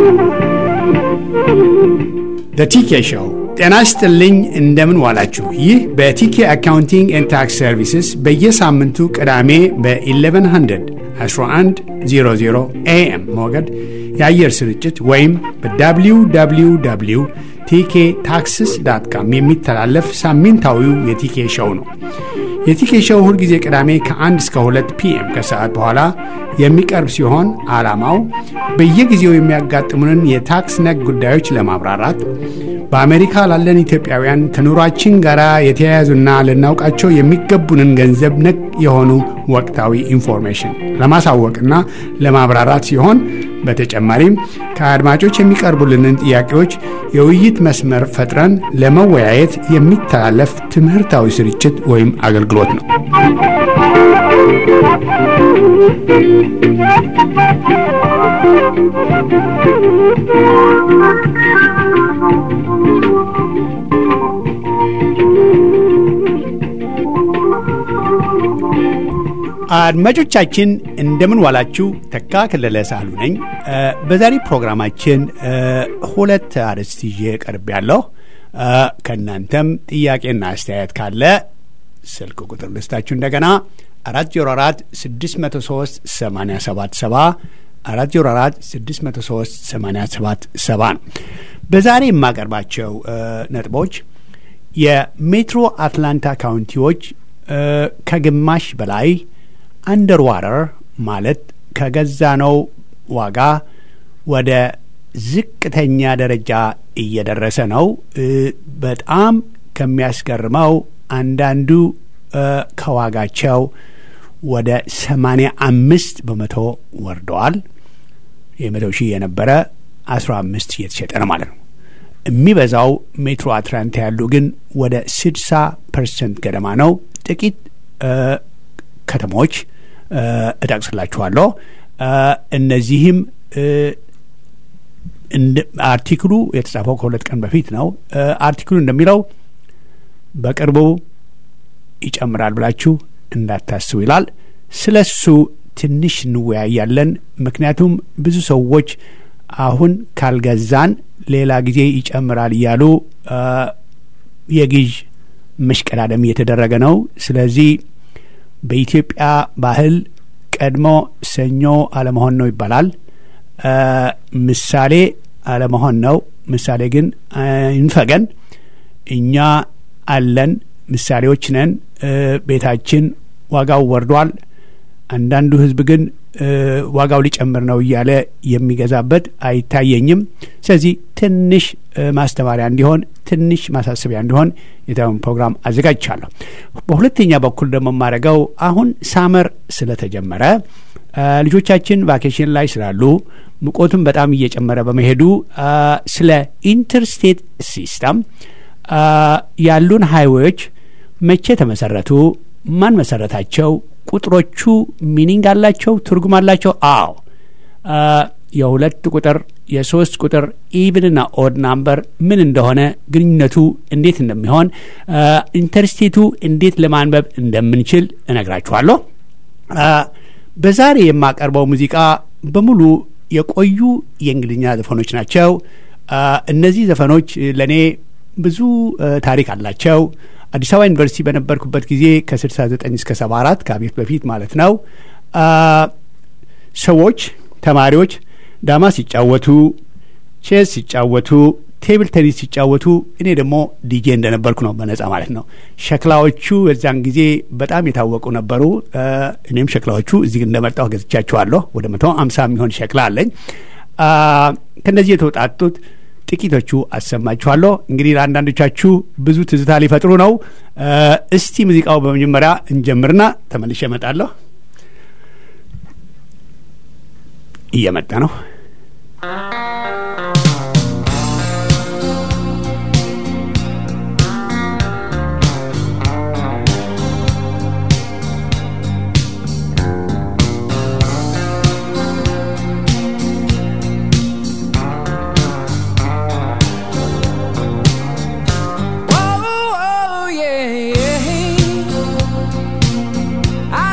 በቲኬ ሾው ጤና ይስጥልኝ። እንደምን ዋላችሁ? ይህ በቲኬ አካውንቲንግ ኤንድ ታክስ ሰርቪስስ በየሳምንቱ ቅዳሜ በ1100 1100 ኤኤም ሞገድ የአየር ስርጭት ወይም በwww ቲኬ ታክስስ ዳት ካም የሚተላለፍ ሳምንታዊው የቲኬ ሾው ነው። የቲኬ ሾው ሁልጊዜ ቅዳሜ ከ1 እስከ 2 ፒኤም ከሰዓት በኋላ የሚቀርብ ሲሆን ዓላማው በየጊዜው የሚያጋጥሙንን የታክስ ነክ ጉዳዮች ለማብራራት በአሜሪካ ላለን ኢትዮጵያውያን ከኑሯችን ጋር የተያያዙና ልናውቃቸው የሚገቡንን ገንዘብ ነክ የሆኑ ወቅታዊ ኢንፎርሜሽን ለማሳወቅና ለማብራራት ሲሆን በተጨማሪም ከአድማጮች የሚቀርቡልንን ጥያቄዎች የውይይት መስመር ፈጥረን ለመወያየት የሚተላለፍ ትምህርታዊ ስርጭት ወይም አገልግሎት ነው። አድማጮቻችን እንደምን ዋላችሁ። ተካ ከለለ ሳህሉ ነኝ። በዛሬ ፕሮግራማችን ሁለት አርዕስት ይዤ ቀርብ ያለሁ። ከእናንተም ጥያቄና አስተያየት ካለ ስልክ ቁጥር ልስታችሁ እንደገና አራት ዜሮ አራት ስድስት መቶ ሶስት ሰማንያ ሰባት ሰባ አራት ዜሮ አራት ስድስት መቶ ሶስት ሰማንያ ሰባት ሰባ ነው። በዛሬ የማቀርባቸው ነጥቦች የሜትሮ አትላንታ ካውንቲዎች ከግማሽ በላይ አንደር ዋተር ማለት ከገዛነው ዋጋ ወደ ዝቅተኛ ደረጃ እየደረሰ ነው። በጣም ከሚያስገርመው አንዳንዱ ከዋጋቸው ወደ ሰማንያ አምስት በመቶ ወርደዋል። የመቶ ሺህ የነበረ አስራ አምስት እየተሸጠ ነው ማለት ነው። የሚበዛው ሜትሮ አትላንታ ያሉ ግን ወደ ስድሳ ፐርሰንት ገደማ ነው። ጥቂት ከተሞች እጠቅስላችኋለሁ። እነዚህም አርቲክሉ የተጻፈው ከሁለት ቀን በፊት ነው። አርቲክሉ እንደሚለው በቅርቡ ይጨምራል ብላችሁ እንዳታስቡ ይላል። ስለ እሱ ትንሽ እንወያያለን። ምክንያቱም ብዙ ሰዎች አሁን ካልገዛን ሌላ ጊዜ ይጨምራል እያሉ የግዥ መሽቀዳደም እየተደረገ ነው። ስለዚህ በኢትዮጵያ ባህል ቀድሞ ሰኞ አለመሆን ነው ይባላል። ምሳሌ አለመሆን ነው። ምሳሌ ግን ይንፈገን። እኛ አለን፣ ምሳሌዎች ነን። ቤታችን ዋጋው ወርዷል። አንዳንዱ ሕዝብ ግን ዋጋው ሊጨምር ነው እያለ የሚገዛበት አይታየኝም። ስለዚህ ትንሽ ማስተማሪያ እንዲሆን ትንሽ ማሳሰቢያ እንዲሆን የታውን ፕሮግራም አዘጋጅቻለሁ። በሁለተኛ በኩል ደግሞ የማደርገው አሁን ሳመር ስለተጀመረ ልጆቻችን ቫኬሽን ላይ ስላሉ ሙቀቱም በጣም እየጨመረ በመሄዱ ስለ ኢንተርስቴት ሲስተም ያሉን ሃይዌዎች መቼ ተመሰረቱ? ማን መሰረታቸው? ቁጥሮቹ ሚኒንግ አላቸው? ትርጉም አላቸው? አዎ። የሁለት ቁጥር የሶስት ቁጥር ኢቭንና ኦድ ናምበር ምን እንደሆነ ግንኙነቱ እንዴት እንደሚሆን ኢንተርስቴቱ እንዴት ለማንበብ እንደምንችል እነግራችኋለሁ። በዛሬ የማቀርበው ሙዚቃ በሙሉ የቆዩ የእንግሊዝኛ ዘፈኖች ናቸው። እነዚህ ዘፈኖች ለእኔ ብዙ ታሪክ አላቸው። አዲስ አበባ ዩኒቨርሲቲ በነበርኩበት ጊዜ ከ69 እስከ 74 ከአቤት በፊት ማለት ነው ሰዎች ተማሪዎች ዳማ ሲጫወቱ፣ ቼዝ ሲጫወቱ፣ ቴብል ቴኒስ ሲጫወቱ እኔ ደግሞ ዲጄ እንደነበርኩ ነው በነጻ ማለት ነው። ሸክላዎቹ በዛን ጊዜ በጣም የታወቁ ነበሩ። እኔም ሸክላዎቹ እዚህ እንደመጣሁ ገዝቻቸዋለሁ። ወደ መቶ አምሳ የሚሆን ሸክላ አለኝ። ከእነዚህ የተውጣጡት ጥቂቶቹ አሰማችኋለሁ። እንግዲህ ለአንዳንዶቻችሁ ብዙ ትዝታ ሊፈጥሩ ነው። እስቲ ሙዚቃው በመጀመሪያ እንጀምርና ተመልሼ እመጣለሁ። እየመጣ ነው።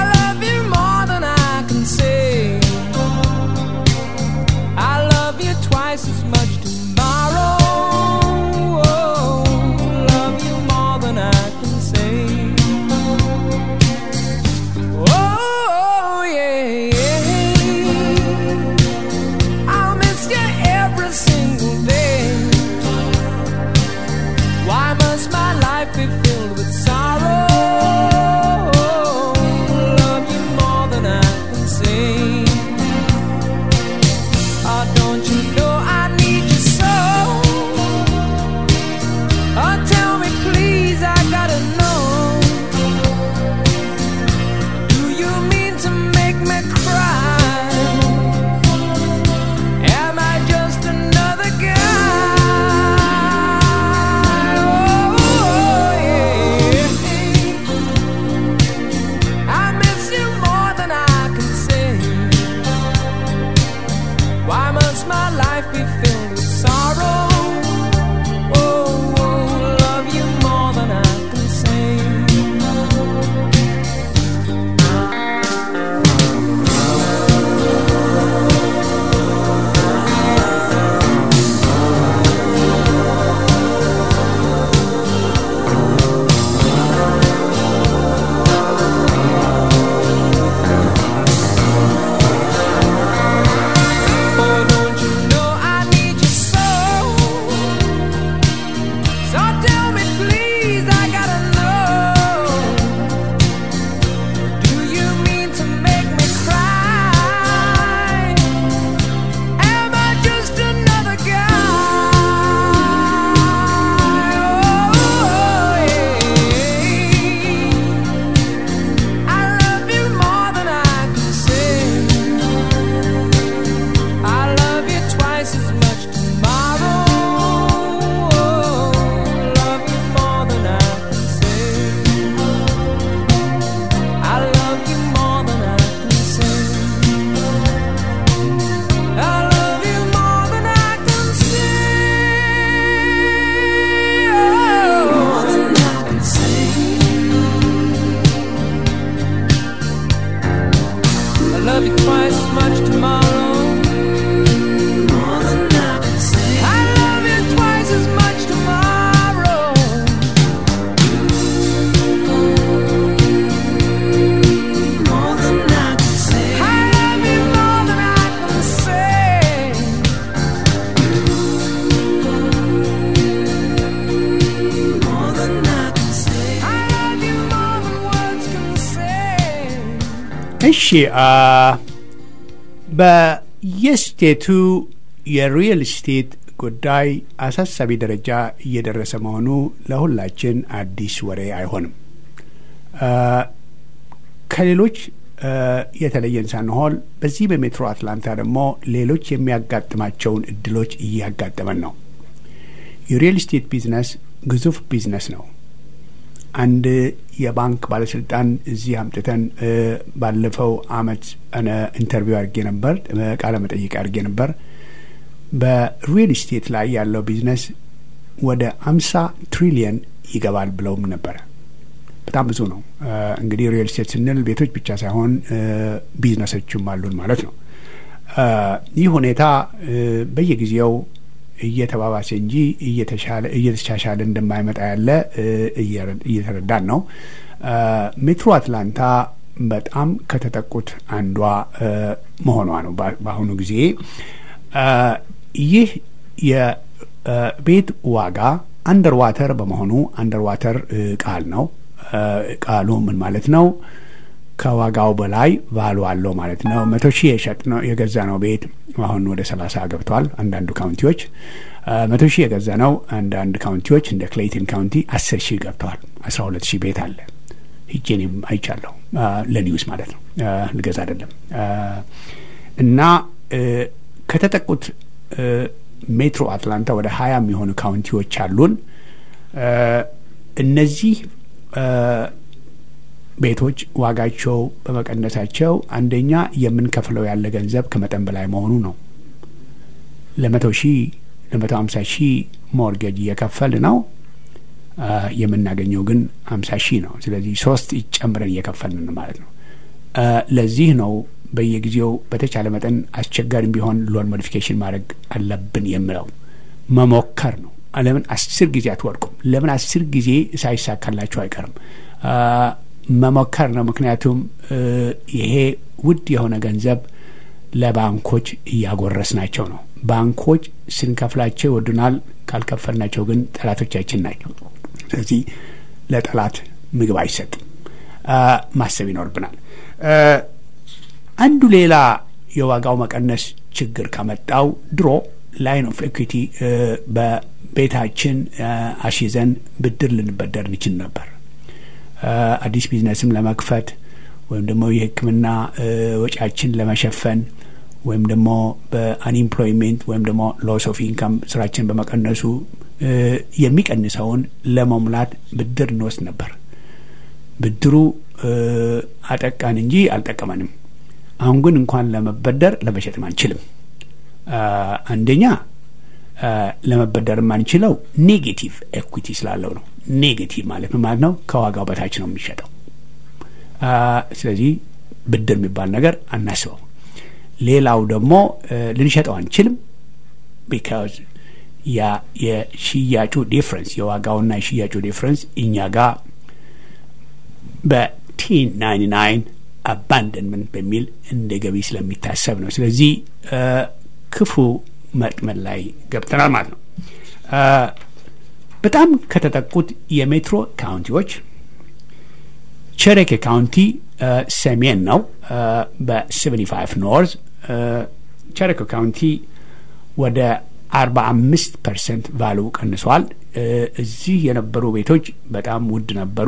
I love you እሺ በየስቴቱ የሪል ስቴት ጉዳይ አሳሳቢ ደረጃ እየደረሰ መሆኑ ለሁላችን አዲስ ወሬ አይሆንም። ከሌሎች የተለየን ሳንሆን በዚህ በሜትሮ አትላንታ ደግሞ ሌሎች የሚያጋጥማቸውን እድሎች እያጋጠመን ነው። የሪል ስቴት ቢዝነስ ግዙፍ ቢዝነስ ነው። አንድ የባንክ ባለስልጣን እዚህ አምጥተን ባለፈው አመት ኢንተርቪው አድርጌ ነበር፣ ቃለ መጠይቅ አድርጌ ነበር። በሪል ስቴት ላይ ያለው ቢዝነስ ወደ አምሳ ትሪሊየን ይገባል ብለውም ነበረ። በጣም ብዙ ነው። እንግዲህ ሪል ስቴት ስንል ቤቶች ብቻ ሳይሆን ቢዝነሶችም አሉን ማለት ነው። ይህ ሁኔታ በየጊዜው እየተባባሰ እንጂ እየተሻሻለ እንደማይመጣ ያለ እየተረዳን ነው። ሜትሮ አትላንታ በጣም ከተጠቁት አንዷ መሆኗ ነው። በአሁኑ ጊዜ ይህ የቤት ዋጋ አንደር ዋተር በመሆኑ አንደር ዋተር ቃል ነው። ቃሉ ምን ማለት ነው? ከዋጋው በላይ ቫሉ አለው ማለት ነው። መቶ ሺህ የሸጥ ነው የገዛ ነው ቤት አሁን ወደ ሰላሳ ገብቷል። አንዳንዱ ካውንቲዎች መቶ ሺህ የገዛ ነው። አንዳንድ ካውንቲዎች እንደ ክሌይተን ካውንቲ አስር ሺህ ገብተዋል። አስራ ሁለት ሺህ ቤት አለ። ሂጄንም አይቻለሁ። ለኒውስ ማለት ነው፣ ልገዛ አይደለም። እና ከተጠቁት ሜትሮ አትላንታ ወደ ሀያ የሚሆኑ ካውንቲዎች አሉን። እነዚህ ቤቶች ዋጋቸው በመቀነሳቸው አንደኛ የምንከፍለው ያለ ገንዘብ ከመጠን በላይ መሆኑ ነው። ለመቶ ሺህ ለመቶ ሀምሳ ሺህ ሞርጌጅ እየከፈል ነው የምናገኘው ግን ሀምሳ ሺህ ነው። ስለዚህ ሶስት ጨምረን እየከፈልን ማለት ነው። ለዚህ ነው በየጊዜው በተቻለ መጠን አስቸጋሪም ቢሆን ሎን ሞዲፊኬሽን ማድረግ አለብን የምለው መሞከር ነው። ለምን አስር ጊዜ አትወድቁም? ለምን አስር ጊዜ ሳይሳካላችሁ አይቀርም? መሞከር ነው። ምክንያቱም ይሄ ውድ የሆነ ገንዘብ ለባንኮች እያጎረስናቸው ነው። ባንኮች ስንከፍላቸው ይወዱናል፣ ካልከፈልናቸው ግን ጠላቶቻችን ናቸው። ስለዚህ ለጠላት ምግብ አይሰጥም። ማሰብ ይኖርብናል። አንዱ ሌላ የዋጋው መቀነስ ችግር ካመጣው ድሮ ላይን ኦፍ ኤኩዊቲ በቤታችን አሽዘን ብድር ልንበደር እንችል ነበር። አዲስ ቢዝነስም ለመክፈት ወይም ደግሞ የሕክምና ወጪያችን ለመሸፈን ወይም ደግሞ በአንኢምፕሎይሜንት ወይም ደግሞ ሎስ ኦፍ ኢንካም ስራችን በመቀነሱ የሚቀንሰውን ለመሙላት ብድር እንወስድ ነበር። ብድሩ አጠቃን እንጂ አልጠቀመንም። አሁን ግን እንኳን ለመበደር ለመሸጥም አንችልም። አንደኛ ለመበደር የማንችለው ኔጌቲቭ ኤኩዊቲ ስላለው ነው። ኔጌቲቭ ማለት ምን ማለት ነው? ከዋጋው በታች ነው የሚሸጠው። ስለዚህ ብድር የሚባል ነገር አናስበው። ሌላው ደግሞ ልንሸጠው አንችልም። ቢካዝ ያ የሽያጩ ዲፍረንስ የዋጋውና የሽያጩ ዲፍረንስ እኛ ጋር በቴን ናይንቲ ናይን አባንደንመንት በሚል እንደ ገቢ ስለሚታሰብ ነው። ስለዚህ ክፉ መጥመን ላይ ገብተናል ማለት ነው። በጣም ከተጠቁት የሜትሮ ካውንቲዎች ቸሬኬ ካውንቲ ሰሜን ነው። በ75 ኖርዝ ቸሬኬ ካውንቲ ወደ 45 ፐርሰንት ቫሉ ቀንሷል። እዚህ የነበሩ ቤቶች በጣም ውድ ነበሩ።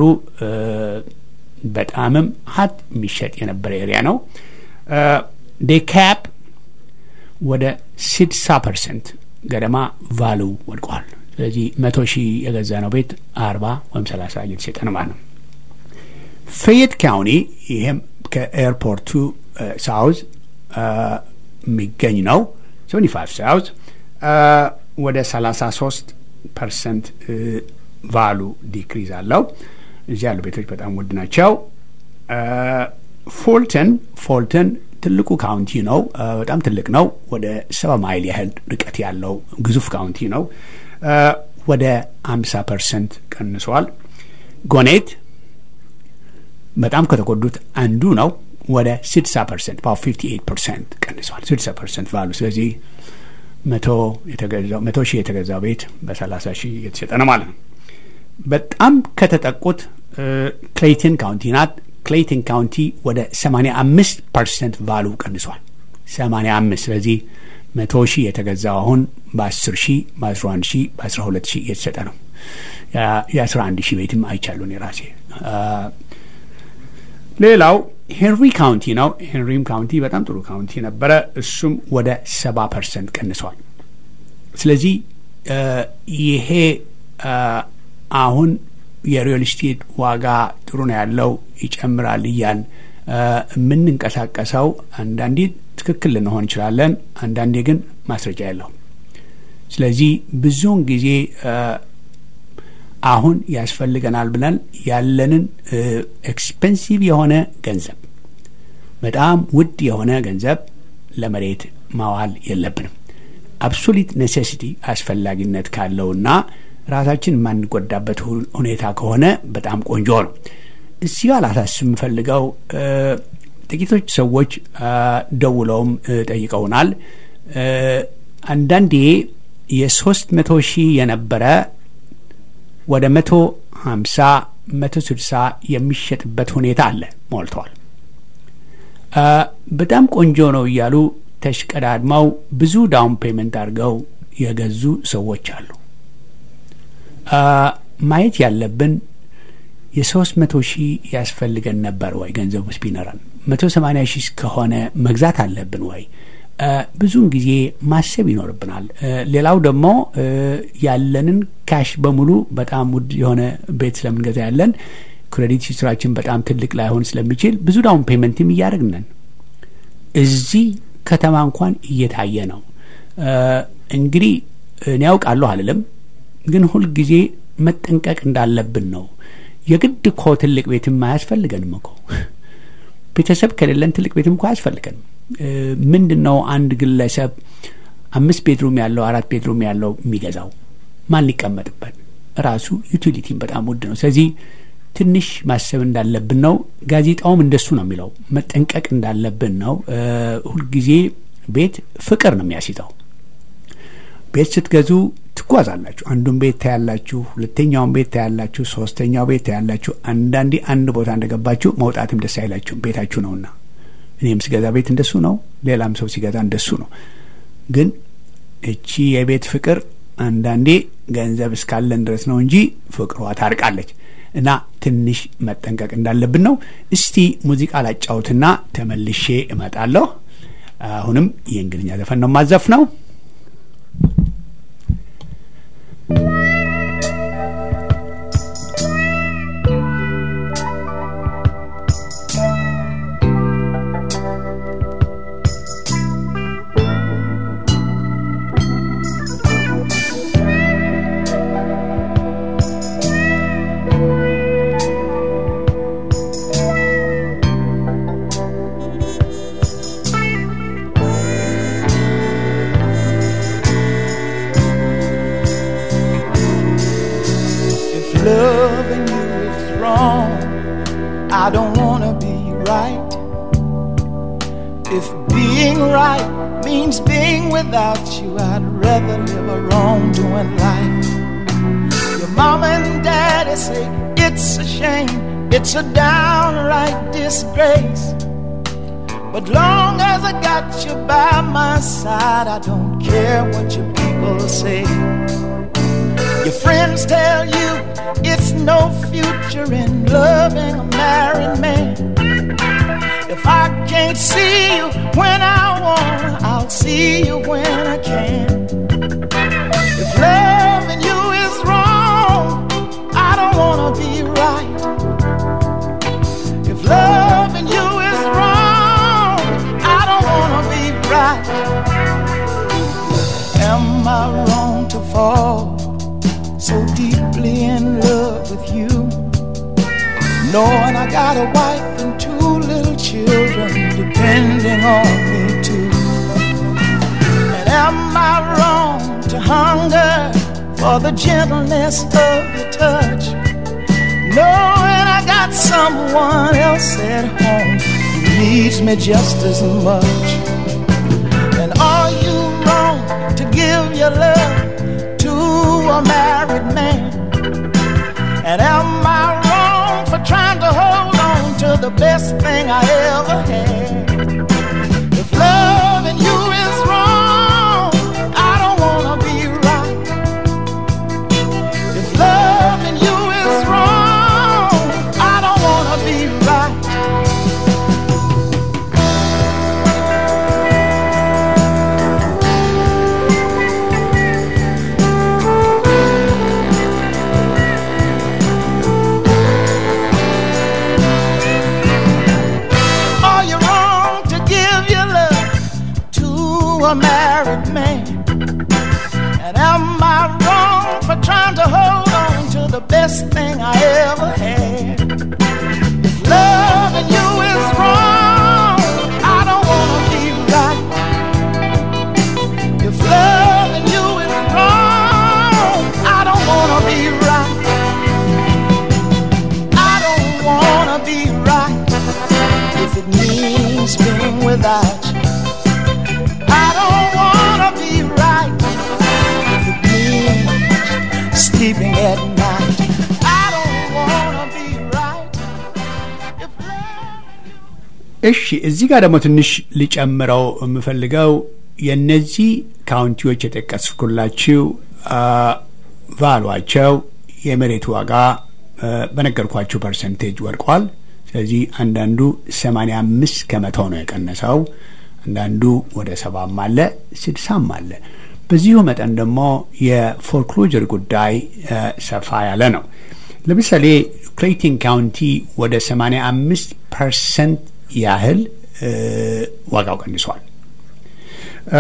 በጣምም ሀት የሚሸጥ የነበረ ኤሪያ ነው። ዴካፕ ወደ 60 ፐርሰንት ገደማ ቫሉ ወድቋል። ስለዚህ መቶ ሺህ የገዛ ነው ቤት አርባ ወይም ሰላሳ እየተሸጠ ነው ማለት ነው። ፌየት ካውኒ ይህም ከኤርፖርቱ ሳውዝ የሚገኝ ነው። 75 ሳውዝ ወደ 33 ፐርሰንት ቫሉ ዲክሪዝ አለው። እዚህ ያሉ ቤቶች በጣም ውድ ናቸው። ፎልተን ፎልተን ትልቁ ካውንቲ ነው። በጣም ትልቅ ነው። ወደ ሰባ ማይል ያህል ርቀት ያለው ግዙፍ ካውንቲ ነው። ወደ 50 ፐርሰንት ቀንሷል። ጎኔት በጣም ከተጎዱት አንዱ ነው። ወደ 60 ፐርሰንት ባ 58 ፐርሰንት ቀንሷል። 60 ፐርሰንት ቫሉ። ስለዚህ መቶ ሺህ የተገዛው ቤት በ30 ሺህ የተሸጠ ነው ማለት ነው። በጣም ከተጠቁት ክሌይተን ካውንቲ ናት። ክሌይተን ካውንቲ ወደ 85 ፐርሰንት ቫሉ ቀንሷል። 85 ስለዚህ መቶ ሺህ የተገዛው አሁን በ10 ሺህ በ11 ሺህ በ12 ሺህ እየተሰጠ ነው። የ11 ሺህ ቤትም አይቻሉን የራሴ ሌላው ሄንሪ ካውንቲ ነው። ሄንሪም ካውንቲ በጣም ጥሩ ካውንቲ ነበረ። እሱም ወደ 70 ፐርሰንት ቀንሷል። ስለዚህ ይሄ አሁን የሪል ስቴት ዋጋ ጥሩ ነው ያለው ይጨምራል እያል የምንንቀሳቀሰው አንዳንዴ ትክክል ልንሆን እንችላለን፣ አንዳንዴ ግን ማስረጃ የለው። ስለዚህ ብዙውን ጊዜ አሁን ያስፈልገናል ብለን ያለንን ኤክስፔንሲቭ የሆነ ገንዘብ በጣም ውድ የሆነ ገንዘብ ለመሬት ማዋል የለብንም። አብሶሊት ኔሴሲቲ አስፈላጊነት ካለውና ራሳችን የማንጎዳበት ሁኔታ ከሆነ በጣም ቆንጆ ነው። እዚህ ጋር ላሳስብ የምፈልገው ጥቂቶች ሰዎች ደውለውም ጠይቀውናል። አንዳንዴ የሶስት መቶ ሺህ የነበረ ወደ መቶ ሀምሳ መቶ ስልሳ የሚሸጥበት ሁኔታ አለ። ሞልተዋል። በጣም ቆንጆ ነው እያሉ ተሽቀዳድመው ብዙ ዳውን ፔመንት አድርገው የገዙ ሰዎች አሉ። ማየት ያለብን የሶስት መቶ ሺህ ያስፈልገን ነበር ወይ ገንዘብ ውስጥ ቢኖረን መቶ ሰማኒያ ሺህ ከሆነ መግዛት አለብን ወይ? ብዙውን ጊዜ ማሰብ ይኖርብናል። ሌላው ደግሞ ያለንን ካሽ በሙሉ በጣም ውድ የሆነ ቤት ስለምንገዛ ያለን ክሬዲት ሂስትራችን በጣም ትልቅ ላይሆን ስለሚችል ብዙ ዳውን ፔመንትም እያደረግነን እዚህ ከተማ እንኳን እየታየ ነው። እንግዲህ እኔ ያውቃለሁ አልልም፣ ግን ሁልጊዜ መጠንቀቅ እንዳለብን ነው። የግድ እኮ ትልቅ ቤትም አያስፈልገንም እኮ ቤተሰብ ከሌለን ትልቅ ቤትም እኮ አያስፈልገንም። ምንድን ነው አንድ ግለሰብ አምስት ቤድሩም ያለው አራት ቤድሩም ያለው የሚገዛው ማን ሊቀመጥበት? ራሱ ዩቲሊቲም በጣም ውድ ነው። ስለዚህ ትንሽ ማሰብ እንዳለብን ነው። ጋዜጣውም እንደሱ ነው የሚለው መጠንቀቅ እንዳለብን ነው። ሁልጊዜ ቤት ፍቅር ነው የሚያስይዘው። ቤት ስትገዙ ትጓዛላችሁ። አንዱን ቤት ታያላችሁ፣ ሁለተኛውን ቤት ታያላችሁ፣ ሶስተኛው ቤት ታያላችሁ። አንዳንዴ አንድ ቦታ እንደገባችሁ መውጣትም ደስ አይላችሁም፣ ቤታችሁ ነውና። እኔም ስገዛ ቤት እንደሱ ነው፣ ሌላም ሰው ሲገዛ እንደሱ ነው። ግን እቺ የቤት ፍቅር አንዳንዴ ገንዘብ እስካለን ድረስ ነው እንጂ ፍቅሯ ታርቃለች። እና ትንሽ መጠንቀቅ እንዳለብን ነው። እስቲ ሙዚቃ ላጫውትና ተመልሼ እመጣለሁ። አሁንም የእንግሊዝኛ ዘፈን ነው ማዘፍ ነው። loving you is wrong. I don't wanna be right. If being right means being without you, I'd rather live a wrongdoing life. Your mama and daddy say it's a shame, it's a downright disgrace. But long as I got you by my side, I don't care what your people say. Your friends tell you it's no future in loving a married man. If I can't see you when I want, I'll see you when I can. If loving you is wrong, I don't wanna be right. If loving you is wrong, I don't wanna be right. Am I wrong to fall? so deeply in love with you. Knowing I got a wife and two little children depending on me too. And am I wrong to hunger for the gentleness of your touch? Knowing I got someone else at home who needs me just as much. And are you wrong to give your love? a married man? And am I wrong for trying to hold on to the best thing I ever had. If loving you is wrong, I don't wanna be right. If loving you is wrong, I don't wanna be right. I don't wanna be right if it means being without you. I don't wanna be right if it means sleeping at night. I don't wanna be right if love. እሺ እዚህ ጋር ደግሞ ትንሽ ሊጨምረው የምፈልገው የእነዚህ ካውንቲዎች የጠቀስኩላችሁ አ፣ ቫሏቸው የመሬት ዋጋ አ፣ በነገርኳችሁ ፐርሰንቴጅ ወድቋል። ስለዚህ አንዳንዱ 85 ከመቶ ነው የቀነሰው፣ አንዳንዱ ወደ ሰባም አለ ስድሳም አለ። በዚሁ መጠን ደግሞ የፎርክሎጀር ጉዳይ አ፣ ሰፋ ያለ ነው። ለምሳሌ ክሌይተን ካውንቲ ወደ 85 ፐርሰንት ያህል እ፣ ዋጋው ቀንሷል። እ፣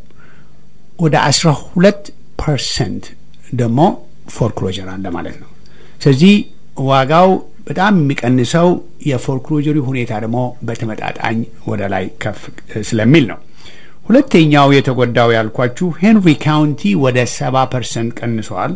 ወደ 12 ፐርሰንት ደግሞ ፎርክሎጀር አለ ማለት ነው። ስለዚህ ዋጋው በጣም የሚቀንሰው የፎርክሎጀሪ ሁኔታ ደግሞ በተመጣጣኝ ወደ ላይ ከፍ ስለሚል ነው። ሁለተኛው የተጎዳው ያልኳችሁ ሄንሪ ካውንቲ ወደ 70 ፐርሰንት ቀንሷል።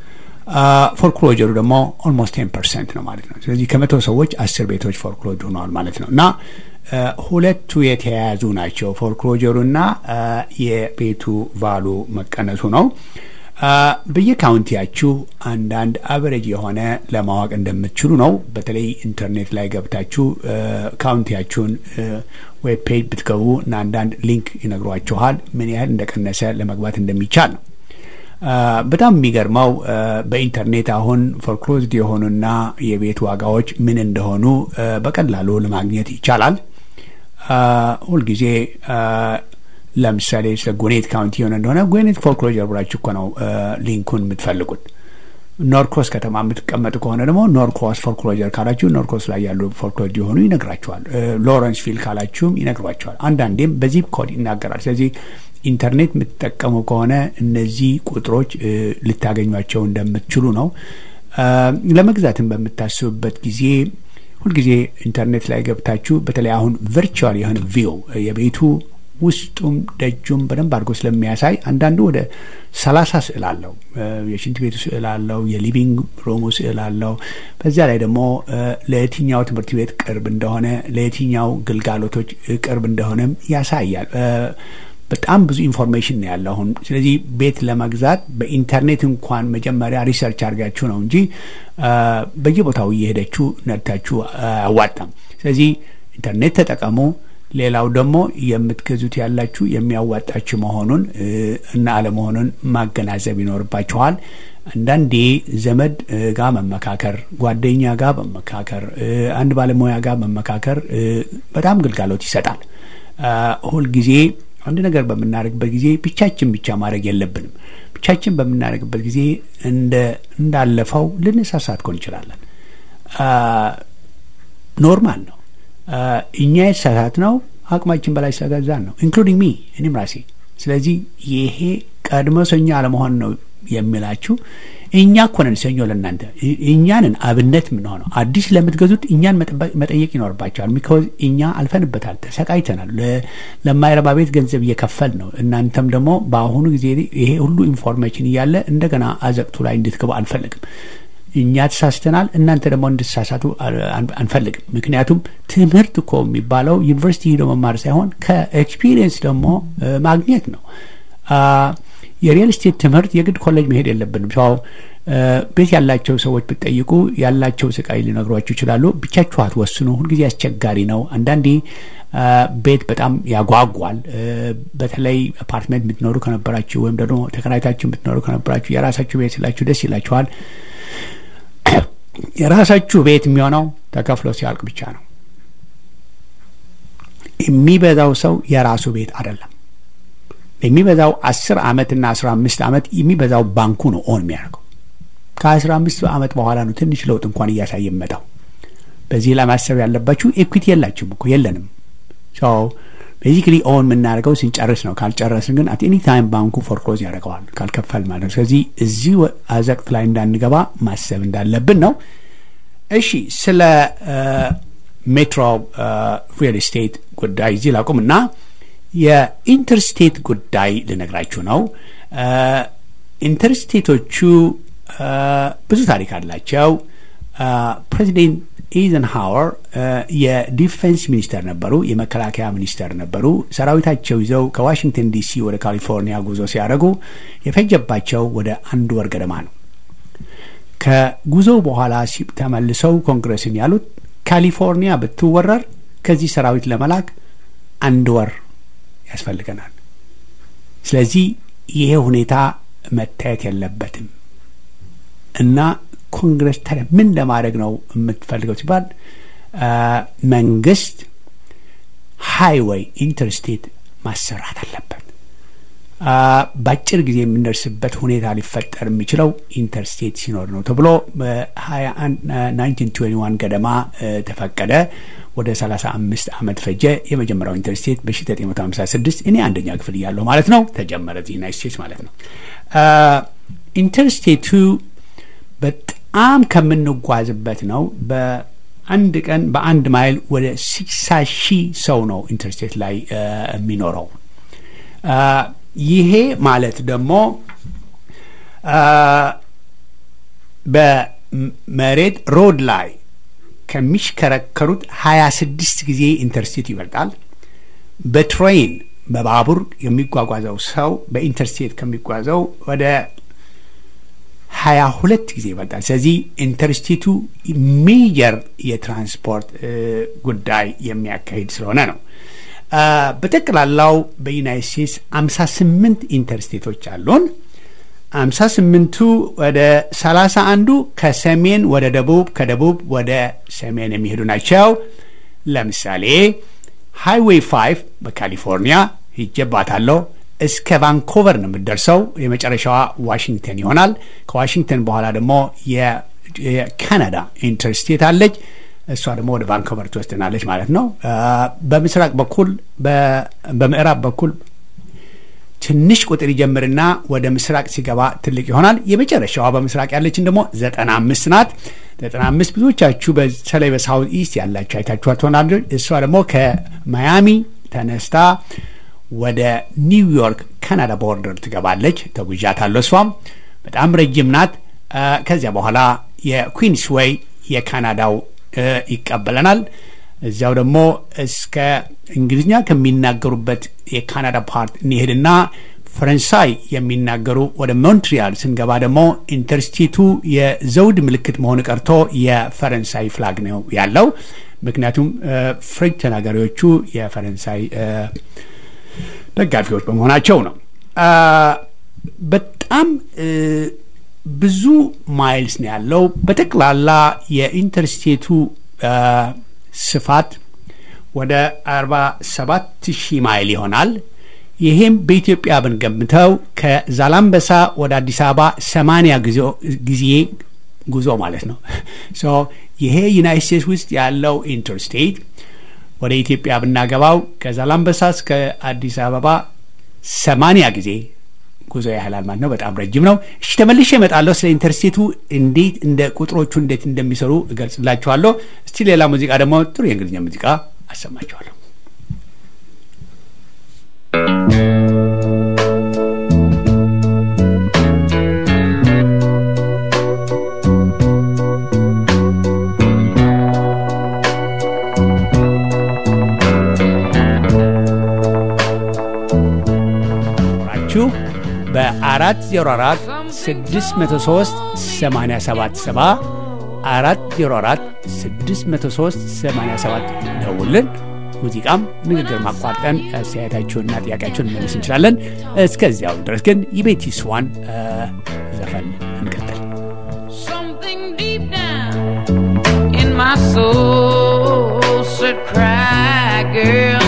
ፎርክሎጀሩ ደግሞ ኦልሞስት ቴን ፐርሰንት ነው ማለት ነው። ስለዚህ ከመቶ ሰዎች አስር ቤቶች ፎርክሎጅ ሆነዋል ማለት ነው እና አ፣ ሁለቱ የተያያዙ ናቸው። ፎርክሎጀሩና አ፣ የቤቱ ቫሉ መቀነሱ ነው። አ፣ በየካውንቲያችሁ አንዳንድ አቨሬጅ የሆነ ለማወቅ እንደምትችሉ ነው። በተለይ ኢንተርኔት ላይ ገብታችሁ አ፣ ካውንቲያችሁን ዌብ ፔጅ ብትገቡ እና አንዳንድ ሊንክ ይነግሯችኋል ምን ያህል እንደቀነሰ ለመግባት እንደሚቻል ነው። አ፣ በጣም የሚገርመው አ፣ በኢንተርኔት አሁን ፎርክሎዝድ የሆኑና የቤት ዋጋዎች ምን እንደሆኑ አ፣ በቀላሉ ለማግኘት ይቻላል። አ፣ ሁልጊዜ አ፣ ለምሳሌ ስለ ጎኔት ካውንቲ የሆነ እንደሆነ ጎኔት ፎርክሎጀር ብላችሁ እኮ ነው አ፣ ሊንኩን የምትፈልጉት። ኖርክሮስ ከተማ የምትቀመጡ ከሆነ ደግሞ ኖርክሮስ ፎርክሎጀር ካላችሁ ኖርክሮስ ላይ ያሉ ፎርክሎጅ የሆኑ ይነግራችኋል። ሎረንስ ፊል ካላችሁም ይነግሯችኋል። አንዳንዴም በዚፕ ኮድ ይናገራል። ስለዚህ ኢንተርኔት የምትጠቀሙ ከሆነ እነዚህ ቁጥሮች እ፣ ልታገኟቸው እንደምትችሉ ነው። አ፣ ለመግዛትም በምታስቡበት ጊዜ ሁልጊዜ ኢንተርኔት ላይ ገብታችሁ በተለይ አሁን ቨርቹዋል የሆነ ቪው የቤቱ ውስጡም ደጁም በደንብ አድርጎ ስለሚያሳይ አንዳንዱ ወደ ሰላሳ ስዕል አለው። እ፣ የሽንት ቤቱ ስዕል አለው። የሊቪንግ ሩሙ ስዕል አለው። በዚያ ላይ ደግሞ እ፣ ለየትኛው ትምህርት ቤት ቅርብ እንደሆነ ለየትኛው ግልጋሎቶች እ፣ ቅርብ እንደሆነም ያሳያል። እ፣ በጣም ብዙ ኢንፎርሜሽን ነው ያለው አሁን። ስለዚህ ቤት ለመግዛት በኢንተርኔት እንኳን መጀመሪያ ሪሰርች አድርጋችሁ ነው እንጂ አ፣ በየቦታው እየሄደችሁ ነድታችሁ አያዋጣም። ስለዚህ ኢንተርኔት ተጠቀሙ። ሌላው ደግሞ የምትገዙት ያላችሁ የሚያዋጣችሁ መሆኑን እ፣ እና አለመሆኑን ማገናዘብ ይኖርባችኋል። አንዳንዴ ዘመድ እ፣ ጋር መመካከር፣ ጓደኛ ጋር መመካከር፣ እ፣ አንድ ባለሙያ ጋር መመካከር እ፣ በጣም ግልጋሎት ይሰጣል። አ፣ ሁልጊዜ አንድ ነገር በምናደርግበት ጊዜ ብቻችን ብቻ ማድረግ የለብንም። ብቻችን በምናደርግበት ጊዜ እንደ እንዳለፈው ልንሳሳት ኮን እንችላለን። አ፣ ኖርማል ነው። አ፣ እኛ የተሳሳት ነው አቅማችን በላይ ስለገዛን ነው፣ ኢንክሉዲንግ ሚ እኔም ራሴ። ስለዚህ ይሄ ቀድሞ ሰኞ አለመሆን ነው የሚላችሁ እኛ እኮ ነን ሰኞ ለእናንተ እ- እኛንን አብነት የምንሆነው አዲስ ለምትገዙት እኛን መጠበቅ- መጠየቅ ይኖርባቸዋል። ሚካዝ እኛ አልፈንበታል፣ ተሰቃይተናል። ለ- ለማይረባ ቤት ገንዘብ እየከፈል ነው። እናንተም ደግሞ በአሁኑ ጊዜ ይሄ ሁሉ ኢንፎርሜሽን እያለ እንደገና አዘቅቱ ላይ እንድትገቡ አንፈልግም። እኛ ተሳስተናል፣ እናንተ ደግሞ እንድትሳሳቱ አን- አንፈልግም። ምክንያቱም ትምህርት እኮ የሚባለው ዩኒቨርሲቲ ሄዶ መማር ሳይሆን ከኤክስፒሪየንስ ደግሞ እ፣ ማግኘት ነው። አ፣ የሪል ስቴት ትምህርት የግድ ኮሌጅ መሄድ የለብንም። ሰው እ፣ ቤት ያላቸው ሰዎች ብትጠይቁ ያላቸው ስቃይ ሊነግሯችሁ ይችላሉ። ብቻችሁ አትወስኑ። ሁልጊዜ አስቸጋሪ ነው። አንዳንዴ አ፣ ቤት በጣም ያጓጓል። እ፣ በተለይ አፓርትመንት የምትኖሩ ከነበራችሁ ወይም ደግሞ ተከራይታችሁ የምትኖሩ ከነበራችሁ የራሳችሁ ቤት ስላችሁ ደስ ይላችኋል። የራሳችሁ ቤት የሚሆነው ተከፍሎ ሲያልቅ ብቻ ነው። የሚበዛው ሰው የራሱ ቤት አይደለም። የሚበዛው አስር አመትና አስራ አምስት አመት የሚበዛው ባንኩ ነው ኦን የሚያደርገው። ከአስራ አምስት አመት በኋላ ነው ትንሽ ለውጥ እንኳን እያሳየ የሚመጣው። በዚህ ላይ ማሰብ ያለባችሁ ኢኩዊቲ የላችሁም እኮ የለንም። ሰው ቤዚክሊ ኦን የምናደርገው ስንጨርስ ነው። ካልጨረስን ግን አት ኤኒ ታይም ባንኩ ፎርክሎዝ ያደርገዋል ካልከፈል ማለት ነው። ስለዚህ እዚህ አዘቅት ላይ እንዳንገባ ማሰብ እንዳለብን ነው። እሺ ስለ ሜትሮ ሪል ስቴት ጉዳይ እዚህ ላቁም እና የኢንተርስቴት ጉዳይ ልነግራችሁ ነው። ኢንተርስቴቶቹ ብዙ ታሪክ አላቸው። ፕሬዚደንት ኢዘንሃወር የዲፌንስ ሚኒስተር ነበሩ፣ የመከላከያ ሚኒስተር ነበሩ። ሰራዊታቸው ይዘው ከዋሽንግተን ዲሲ ወደ ካሊፎርኒያ ጉዞ ሲያደርጉ የፈጀባቸው ወደ አንድ ወር ገደማ ነው። ከጉዞ በኋላ ተመልሰው ኮንግረስን ያሉት ካሊፎርኒያ ብትወረር ከዚህ ሰራዊት ለመላክ አንድ ወር ያስፈልገናል። ስለዚህ ይሄ ሁኔታ መታየት የለበትም እና ኮንግረስ ታዲያ ምን ለማድረግ ነው የምትፈልገው ሲባል መንግስት ሃይዌይ ኢንተርስቴት ማሰራት አለበት። በአጭር ጊዜ የምንደርስበት ሁኔታ ሊፈጠር የሚችለው ኢንተርስቴት ሲኖር ነው ተብሎ በ1921 ገደማ ተፈቀደ። ወደ 35 ዓመት ፈጀ። የመጀመሪያው ኢንተርስቴት በ1956 እኔ አንደኛ ክፍል እያለሁ ማለት ነው ተጀመረ፣ እዚህ ዩናይት ስቴትስ ማለት ነው። ኢንተርስቴቱ በጣም ከምንጓዝበት ነው። በአንድ ቀን በአንድ ማይል ወደ 60 ሺህ ሰው ነው ኢንተርስቴት ላይ የሚኖረው። ይሄ ማለት ደግሞ በመሬት ሮድ ላይ ከሚሽከረከሩት 26 ጊዜ ኢንተርስቴት ይበልጣል። በትሬን በባቡር የሚጓጓዘው ሰው በኢንተርስቴት ከሚጓዘው ወደ ሀያ ሁለት ጊዜ ይበልጣል። ስለዚህ ኢንተርስቴቱ ሜጀር የትራንስፖርት ጉዳይ የሚያካሂድ ስለሆነ ነው። በጠቅላላው በዩናይት ስቴትስ አምሳ ስምንት ኢንተርስቴቶች አሉን። አምሳ ስምንቱ ወደ ሰላሳ አንዱ ከሰሜን ወደ ደቡብ ከደቡብ ወደ ሰሜን የሚሄዱ ናቸው። ለምሳሌ ሃይዌይ ፋይቭ በካሊፎርኒያ ሂጄባታለሁ። እስከ ቫንኮቨር ነው የምትደርሰው። የመጨረሻዋ ዋሽንግተን ይሆናል። ከዋሽንግተን በኋላ ደግሞ የካናዳ ኢንተርስቴት አለች። እሷ ደግሞ ወደ ቫንኮቨር ትወስደናለች ማለት ነው። በምስራቅ በኩል በምዕራብ በኩል ትንሽ ቁጥር ይጀምርና ወደ ምስራቅ ሲገባ ትልቅ ይሆናል። የመጨረሻዋ በምስራቅ ያለችን ደግሞ ዘጠና አምስት ናት። ዘጠና አምስት ብዙዎቻችሁ በተለይ በሳውት ኢስት ያላችሁ አይታችኋት ትሆናለች። እሷ ደግሞ ከማያሚ ተነስታ ወደ ኒውዮርክ ካናዳ ቦርደር ትገባለች። ተጉዣታለሁ። እሷም በጣም ረጅም ናት። ከዚያ በኋላ የኩዊንስ ዌይ የካናዳው ይቀበለናል። እዚያው ደግሞ እስከ እንግሊዝኛ ከሚናገሩበት የካናዳ ፓርት እንሄድና ፈረንሳይ የሚናገሩ ወደ ሞንትሪያል ስንገባ ደግሞ ኢንተርስቴቱ የዘውድ ምልክት መሆን ቀርቶ የፈረንሳይ ፍላግ ነው ያለው። ምክንያቱም ፍሬንች ተናጋሪዎቹ የፈረንሳይ ደጋፊዎች በመሆናቸው ነው። በጣም ብዙ ማይልስ ነው ያለው። በጠቅላላ የኢንተርስቴቱ ስፋት ወደ 47 ሺህ ማይል ይሆናል። ይሄም በኢትዮጵያ ብንገምተው ከዛላምበሳ ወደ አዲስ አበባ 80 ጊዜ ጉዞ ማለት ነው። ይሄ ዩናይት ስቴትስ ውስጥ ያለው ኢንተርስቴት ወደ ኢትዮጵያ ብናገባው ከዛላምበሳ እስከ አዲስ አበባ 80 ጊዜ ጉዞ ያህላል ማለት ነው። በጣም ረጅም ነው። እሺ ተመልሼ እመጣለሁ። ስለ ኢንተርስቴቱ እንዴት እንደ ቁጥሮቹ እንዴት እንደሚሰሩ እገልጽላችኋለሁ። እስቲ ሌላ ሙዚቃ ደግሞ ጥሩ የእንግሊዝኛ ሙዚቃ አሰማችኋለሁ። በአራት ዜሮ አራት ስድስት መቶ ሶስት ሰማንያ ሰባት ሰባ አራት ዜሮ አራት ስድስት መቶ ሶስት ሰማንያ ሰባት ደውልን። ሙዚቃም ንግግር ማቋርጠን አስተያየታችሁንና ጥያቄያችሁን መመለስ እንችላለን። እስከዚያው ድረስ ግን የቤቲ ስዋን ዘፈን እንቀጥል። My soul said, cry, girl.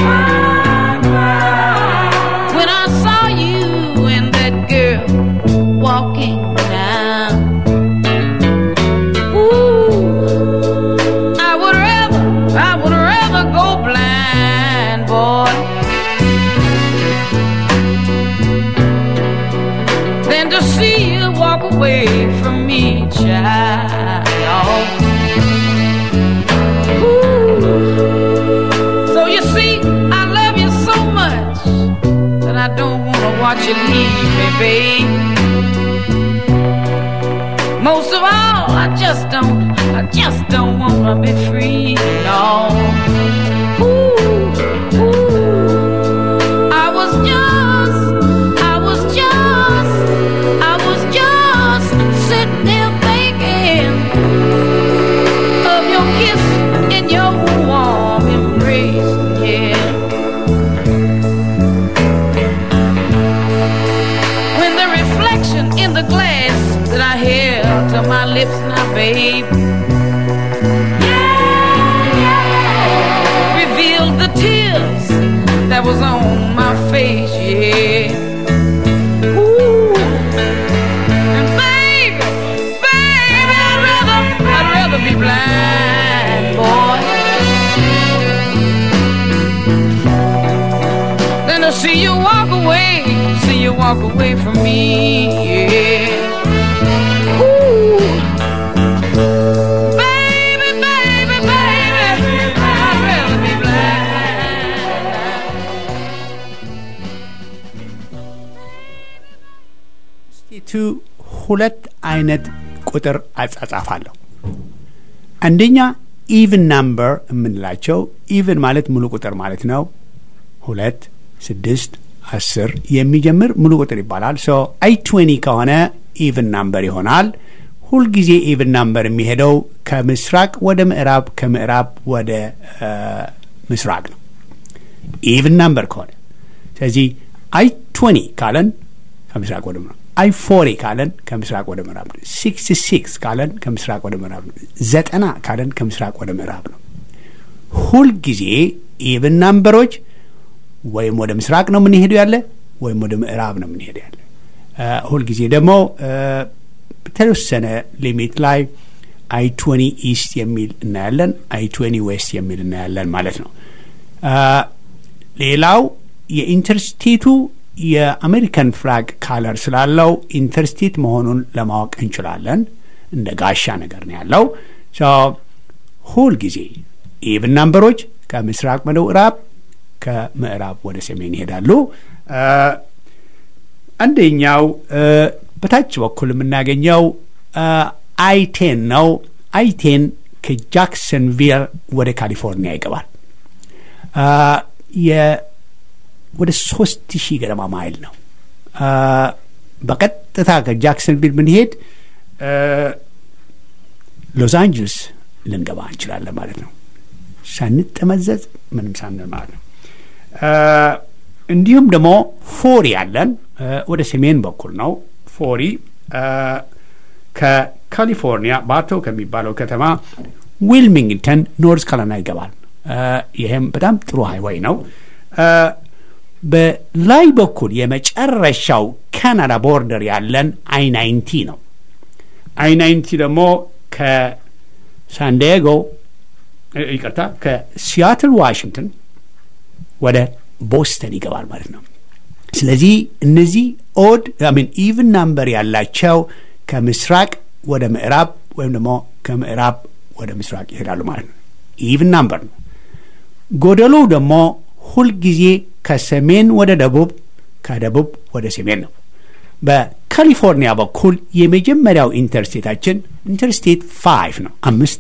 When I saw you and that girl walking down. Ooh, I would rather, I would rather go blind, boy, just don't wanna be free. No. Ooh, ooh. I was just, I was just, I was just sitting there thinking of your kiss and your warm embrace. Yeah. When the reflection in the glass that I held to my lips now, babe. Revealed the tears that was on my face, yeah. Ooh. And baby, baby, I'd rather, I'd rather be blind, boy. than to see you walk away, see you walk away from me. Yeah. Ooh. Baby, baby, baby, I'd rather be blind. ስቴቱ ሁለት አይነት ቁጥር አጻጻፍ አለው። አንደኛ ኢቭን ናምበር የምንላቸው ኢቭን ማለት ሙሉ ቁጥር ማለት ነው። ሁለት፣ ስድስት፣ አስር የሚጀምር ሙሉ ቁጥር ይባላል። ሶ አይ ትዌኒ ከሆነ ኢቭን ናምበር ይሆናል። ሁልጊዜ ኢቭን ናምበር የሚሄደው ከምስራቅ ወደ ምዕራብ፣ ከምዕራብ ወደ እ ምስራቅ ነው። ኢቭን ናምበር ከሆነ ስለዚህ አይ ትዌኒ ካለን ከምስራቅ ወደ ምዕራብ፣ አይ ፎሪ ካለን ከምስራቅ ወደ ምዕራብ ነው። ሲክስ ሲክስ ካለን ከምስራቅ ወደ ምዕራብ ነው። ዘጠና ካለን ከምስራቅ ወደ ምዕራብ ነው። ሁልጊዜ ኢቭን ናምበሮች ወይም ወደ ምስራቅ ነው የምንሄደው ያለ ወይም ወደ ምዕራብ ነው የምንሄደው ያለ። እ ሁልጊዜ ደግሞ እ በተወሰነ ሊሚት ላይ አይ ትዌኒ ኢስት የሚል እናያለን፣ አይ ትዌኒ ዌስት የሚል እናያለን ማለት ነው። እ ሌላው የኢንተርስቴቱ የአሜሪካን ፍላግ ካለር ስላለው ኢንተርስቴት መሆኑን ለማወቅ እንችላለን። እንደ ጋሻ ነገር ነው ያለው። ሶ ሁልጊዜ ኢቭን ናምበሮች ከምስራቅ ወደ ምዕራብ ከምዕራብ ወደ ሰሜን ይሄዳሉ። እ አንደኛው እ በታች በኩል የምናገኘው እ አይቴን ነው። አይቴን ከጃክሰንቪል ወደ ካሊፎርኒያ ይገባል። እ የ- ወደ ሶስት ሺህ ገደማ ማይል ነው። እ በቀጥታ ከጃክሰንቪል ብንሄድ እ ሎስ አንጀለስ ልንገባ እንችላለን ማለት ነው። ሳንጠመዘዝ ምንም ሳንል ማለት ነው። እ እንዲሁም ደግሞ ፎሪ ያለን እ ወደ ሰሜን በኩል ነው። ፎሪ እ ከካሊፎርኒያ ባቶ ከሚባለው ከተማ ዊልሚንግተን ኖርዝ ካሮላይና ይገባል። እ ይህም በጣም ጥሩ ሃይዋይ ነው። እ በላይ በኩል የመጨረሻው ካናዳ ቦርደር ያለን አይ ናይንቲ ነው። አይ ናይንቲ ደግሞ ከሳንዲያጎ እ ይቅርታ ከሲያትል ዋሽንግተን ወደ ቦስተን ይገባል ማለት ነው። ስለዚህ እነዚህ ኦድ ሚን ኢቭን ናምበር ያላቸው ከምስራቅ ወደ ምዕራብ ወይም ደግሞ ከምዕራብ ወደ ምስራቅ ይሄዳሉ ማለት ነው። ኢቭን ናምበር ነው። ጎደሎ ደግሞ ሁልጊዜ ከሰሜን ወደ ደቡብ ከደቡብ ወደ ሰሜን ነው። በካሊፎርኒያ በኩል የመጀመሪያው ኢንተርስቴታችን ኢንተርስቴት ፋይቭ ነው፣ አምስት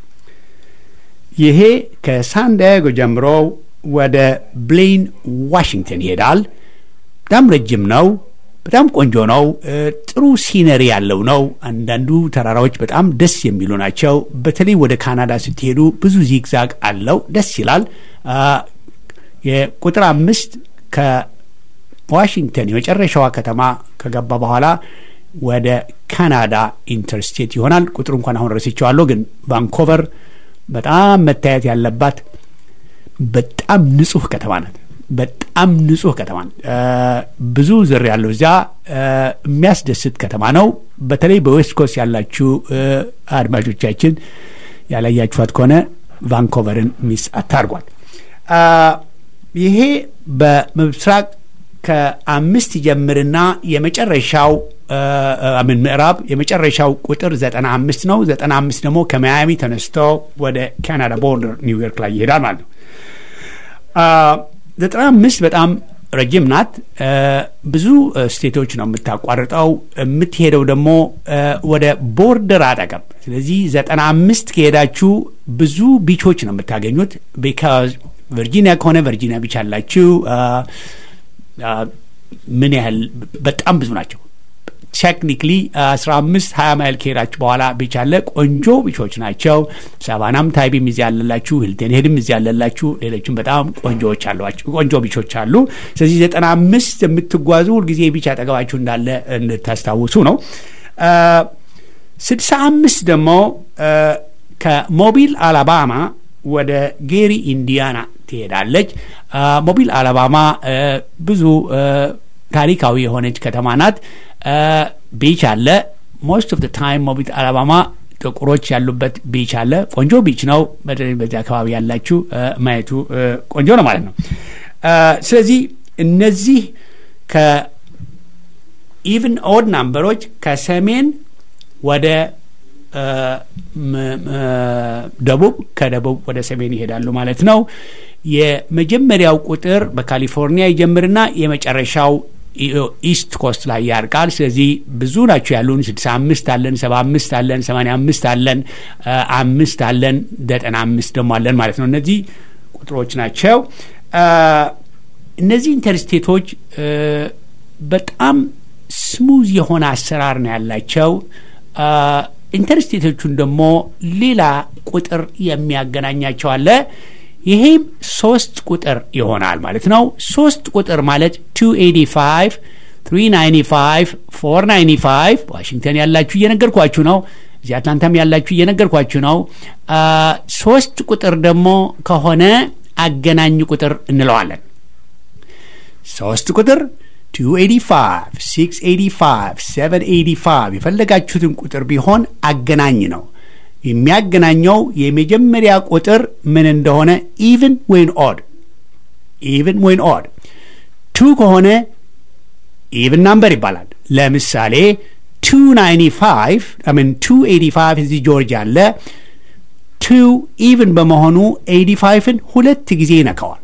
ይሄ ከሳንዲያጎ ጀምሮ ወደ ብሌን ዋሽንግተን ይሄዳል። በጣም ረጅም ነው። በጣም ቆንጆ ነው። እ ጥሩ ሲነሪ ያለው ነው። አንዳንዱ ተራራዎች በጣም ደስ የሚሉ ናቸው። በተለይ ወደ ካናዳ ስትሄዱ ብዙ ዚግዛግ አለው። ደስ ይላል። አ የቁጥር አምስት ከዋሽንግተን የመጨረሻዋ ከተማ ከገባ በኋላ ወደ ካናዳ ኢንተርስቴት ይሆናል። ቁጥሩ እንኳን አሁን ረስቼዋለሁ፣ ግን ቫንኮቨር በጣም መታየት ያለባት በጣም ንጹህ ከተማ ናት። በጣም ንጹህ ከተማ ናት። እ ብዙ ዝር ያለው እዚያ እ የሚያስደስት ከተማ ነው። በተለይ በዌስት ኮስት ያላችሁ እ አድማጮቻችን ያላያችኋት ከሆነ ቫንኮቨርን ሚስ አታርጓል። አ ይሄ በምስራቅ ከአምስት ጀምርና የመጨረሻው ምን ምዕራብ የመጨረሻው ቁጥር ዘጠና አምስት ነው። ዘጠና አምስት ደግሞ ከማያሚ ተነስቶ ወደ ካናዳ ቦርደር ኒውዮርክ ላይ ይሄዳል ማለት ነው። ዘጠና አምስት በጣም ረጅም ናት። ብዙ ስቴቶች ነው የምታቋርጠው። የምትሄደው ደግሞ ወደ ቦርደር አጠገብ ስለዚህ ዘጠና አምስት ከሄዳችሁ ብዙ ቢቾች ነው የምታገኙት። ቢካዝ ቨርጂኒያ ከሆነ ቨርጂኒያ ቢች አላችሁ። ምን ያህል በጣም ብዙ ናቸው። ቴክኒክሊ አስራ አምስት ሀያ ማይል ከሄዳችሁ በኋላ ቢች አለ። ቆንጆ ቢቾች ናቸው። ሳቫናም ታይቢም እዚህ ያለላችሁ፣ ሂልተን ሄድም እዚህ ያለላችሁ፣ ሌሎችም በጣም ቆንጆዎች አሏቸው ቆንጆ ቢቾች አሉ። ስለዚህ ዘጠና አምስት የምትጓዙ ሁልጊዜ ቢች አጠገባችሁ እንዳለ እንድታስታውሱ ነው። ስድሳ አምስት ደግሞ ከሞቢል አላባማ ወደ ጌሪ ኢንዲያና ትሄዳለች። ሞቢል አላባማ ብዙ ታሪካዊ የሆነች ከተማ ናት። ቢች አለ። ሞስት ኦፍ ታይም ሞቢል አላባማ ጥቁሮች ያሉበት ቢች አለ። ቆንጆ ቢች ነው። በዚህ አካባቢ ያላችሁ ማየቱ ቆንጆ ነው ማለት ነው። ስለዚህ እነዚህ ከኢቭን ኦድ ናምበሮች ከሰሜን ወደ ደቡብ ከደቡብ ወደ ሰሜን ይሄዳሉ ማለት ነው። የመጀመሪያው ቁጥር በካሊፎርኒያ ይጀምርና የመጨረሻው ኢስት ኮስት ላይ ያርቃል። ስለዚህ ብዙ ናቸው ያሉን። ስድሳ አምስት አለን፣ ሰባ አምስት አለን፣ ሰማንያ አምስት አለን፣ አምስት አለን፣ ዘጠና አምስት ደግሞ አለን ማለት ነው። እነዚህ ቁጥሮች ናቸው። እነዚህ ኢንተርስቴቶች በጣም ስሙዝ የሆነ አሰራር ነው ያላቸው። ኢንተርስቴቶቹን ደግሞ ሌላ ቁጥር የሚያገናኛቸው አለ። ይሄም ሶስት ቁጥር ይሆናል ማለት ነው። ሶስት ቁጥር ማለት 285 395 495 ዋሽንግተን ያላችሁ እየነገርኳችሁ ነው። እዚህ አትላንታም ያላችሁ እየነገርኳችሁ ነው። ሶስት ቁጥር ደግሞ ከሆነ አገናኝ ቁጥር እንለዋለን። ሶስት ቁጥር 285 685 785 የፈለጋችሁትን ቁጥር ቢሆን አገናኝ ነው። የሚያገናኘው የመጀመሪያ ቁጥር ምን እንደሆነ ኢቭን ወይን ኦድ ኢቭን ወይን ኦድ ቱ ከሆነ ኢቭን ናምበር ይባላል። ለምሳሌ 295 ምን 285 እዚህ ጆርጂያ አለ። ቱ ኢቭን በመሆኑ 85ን ሁለት ጊዜ ይነካዋል።